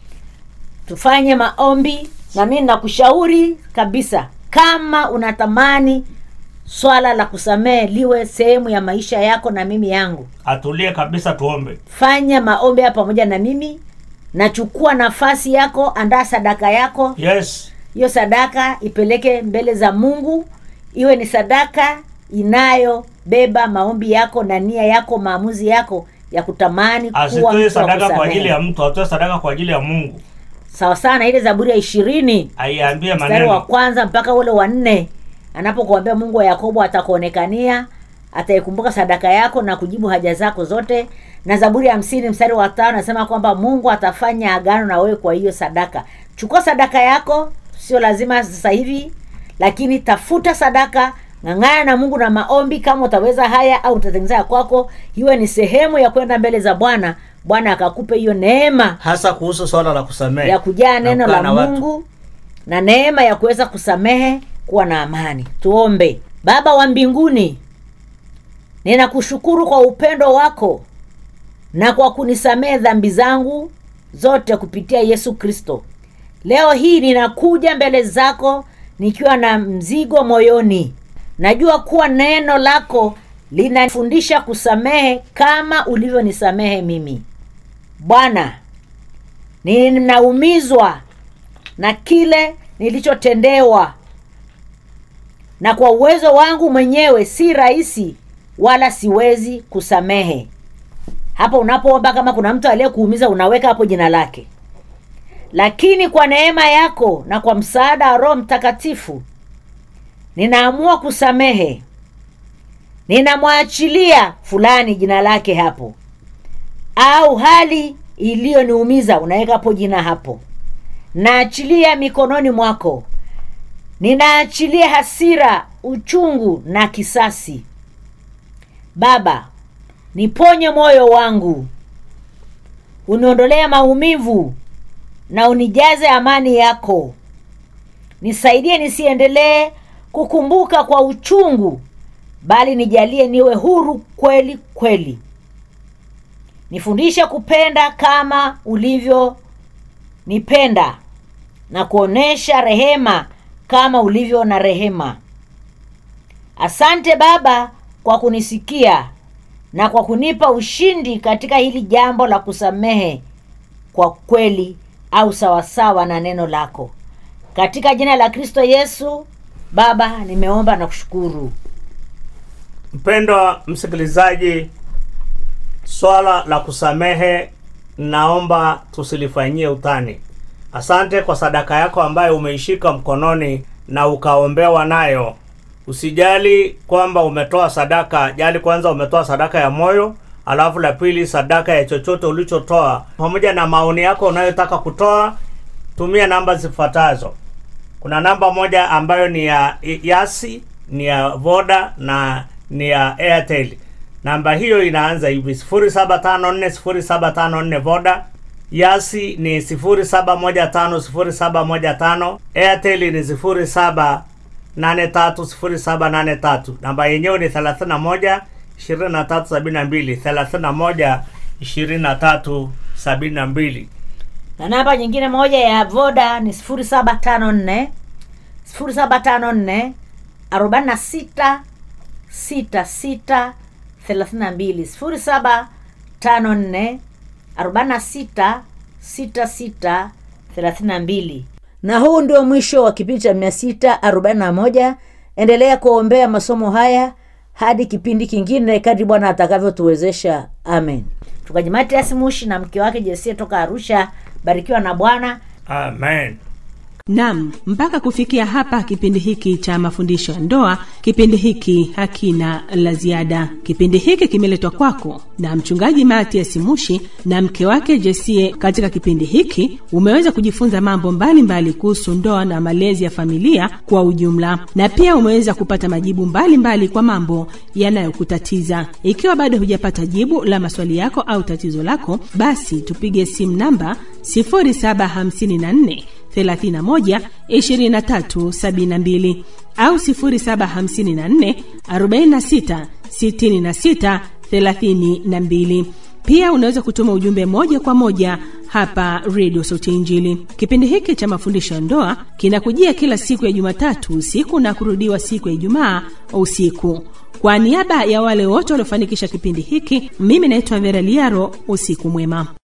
tufanye maombi na mimi nakushauri kabisa kama unatamani swala la kusamehe liwe sehemu ya maisha yako na mimi yangu atulie kabisa tuombe fanya maombi haya pamoja na mimi nachukua nafasi yako andaa sadaka yako yes hiyo sadaka ipeleke mbele za mungu iwe ni sadaka inayobeba maombi yako na nia yako maamuzi yako ya kutamani kuwa asitoe mtu wa sadaka kwa kusamehe. ajili ya mtu atoe sadaka kwa ajili ya mungu sawa sana ile zaburi ya ishirini aiambie mstari wa maneno kwanza mpaka ule wa nne anapokuambia mungu wa yakobo atakuonekania ataikumbuka sadaka yako na kujibu haja zako zote na zaburi ya hamsini mstari wa tano anasema kwamba mungu atafanya agano na wewe kwa hiyo sadaka chukua sadaka yako sio lazima sasa hivi lakini tafuta sadaka ng'ang'ana na mungu na maombi kama utaweza haya au utatengeneza ya kwako iwe ni sehemu ya kwenda mbele za bwana bwana akakupe hiyo neema hasa kuhusu swala la kusamehe ya kujaa na neno kukaa la na watu. mungu na neema ya kuweza kusamehe kuwa na amani tuombe baba wa mbinguni ninakushukuru kwa upendo wako na kwa kunisamehe dhambi zangu zote kupitia yesu kristo leo hii ninakuja mbele zako nikiwa na mzigo moyoni najua kuwa neno lako linafundisha kusamehe kama ulivyonisamehe mimi bwana ninaumizwa na kile nilichotendewa na kwa uwezo wangu mwenyewe si rahisi wala siwezi kusamehe hapo unapoomba kama kuna mtu aliyekuumiza unaweka hapo jina lake lakini kwa neema yako na kwa msaada wa roho mtakatifu ninaamua kusamehe ninamwachilia fulani jina lake hapo au hali iliyoniumiza unaweka hapo jina hapo naachilia mikononi mwako ninaachilia hasira uchungu na kisasi baba niponye moyo wangu uniondolee maumivu na unijaze amani yako nisaidie nisiendelee kukumbuka kwa uchungu bali nijalie niwe huru kweli kweli nifundishe kupenda kama ulivyo nipenda na kuonesha rehema kama ulivyo na rehema asante baba kwa kunisikia na kwa kunipa ushindi katika hili jambo la kusamehe kwa kweli au sawasawa na neno lako katika jina la kristo yesu baba nimeomba na kushukuru mpendwa msikilizaji swala la kusamehe naomba tusilifanyie utani asante kwa sadaka yako ambayo umeishika mkononi na ukaombewa nayo usijali kwamba umetoa sadaka jali kwanza umetoa sadaka ya moyo alafu la pili sadaka ya chochote ulichotoa pamoja na maoni yako unayotaka kutoa tumia namba zifuatazo kuna namba moja ambayo ni ya yasi ni ya voda na ni ya airtel namba hiyo inaanza hivi 0754 voda yasi ni 0715 airtel ni 0783 namba yenyewe ni 31 2372 31 2372 na namba nyingine moja ya voda ni 0754 0754 46 66 32 0754 46 66 32 na huu ndio mwisho wa kipindi cha 641 endelea kuombea masomo haya hadi kipindi kingine kadri bwana atakavyotuwezesha amen mchungaji matias mushi na mke wake jesie toka arusha barikiwa na bwana amen Nam, mpaka kufikia hapa kipindi hiki cha mafundisho ya ndoa, kipindi hiki hakina la ziada. Kipindi hiki kimeletwa kwako na mchungaji Matias Mushi na mke wake Jesie. Katika kipindi hiki umeweza kujifunza mambo mbalimbali kuhusu ndoa na malezi ya familia kwa ujumla, na pia umeweza kupata majibu mbalimbali mbali kwa mambo yanayokutatiza. Ikiwa bado hujapata jibu la maswali yako au tatizo lako, basi tupige simu namba 0754 31 23 72 au 0754 46 66 32. Pia unaweza kutuma ujumbe moja kwa moja hapa redio sauti ya Injili. Kipindi hiki cha mafundisho ya ndoa kinakujia kila siku ya Jumatatu usiku na kurudiwa siku ya Ijumaa usiku. Kwa niaba ya wale wote waliofanikisha kipindi hiki, mimi naitwa Vera Liaro. Usiku mwema.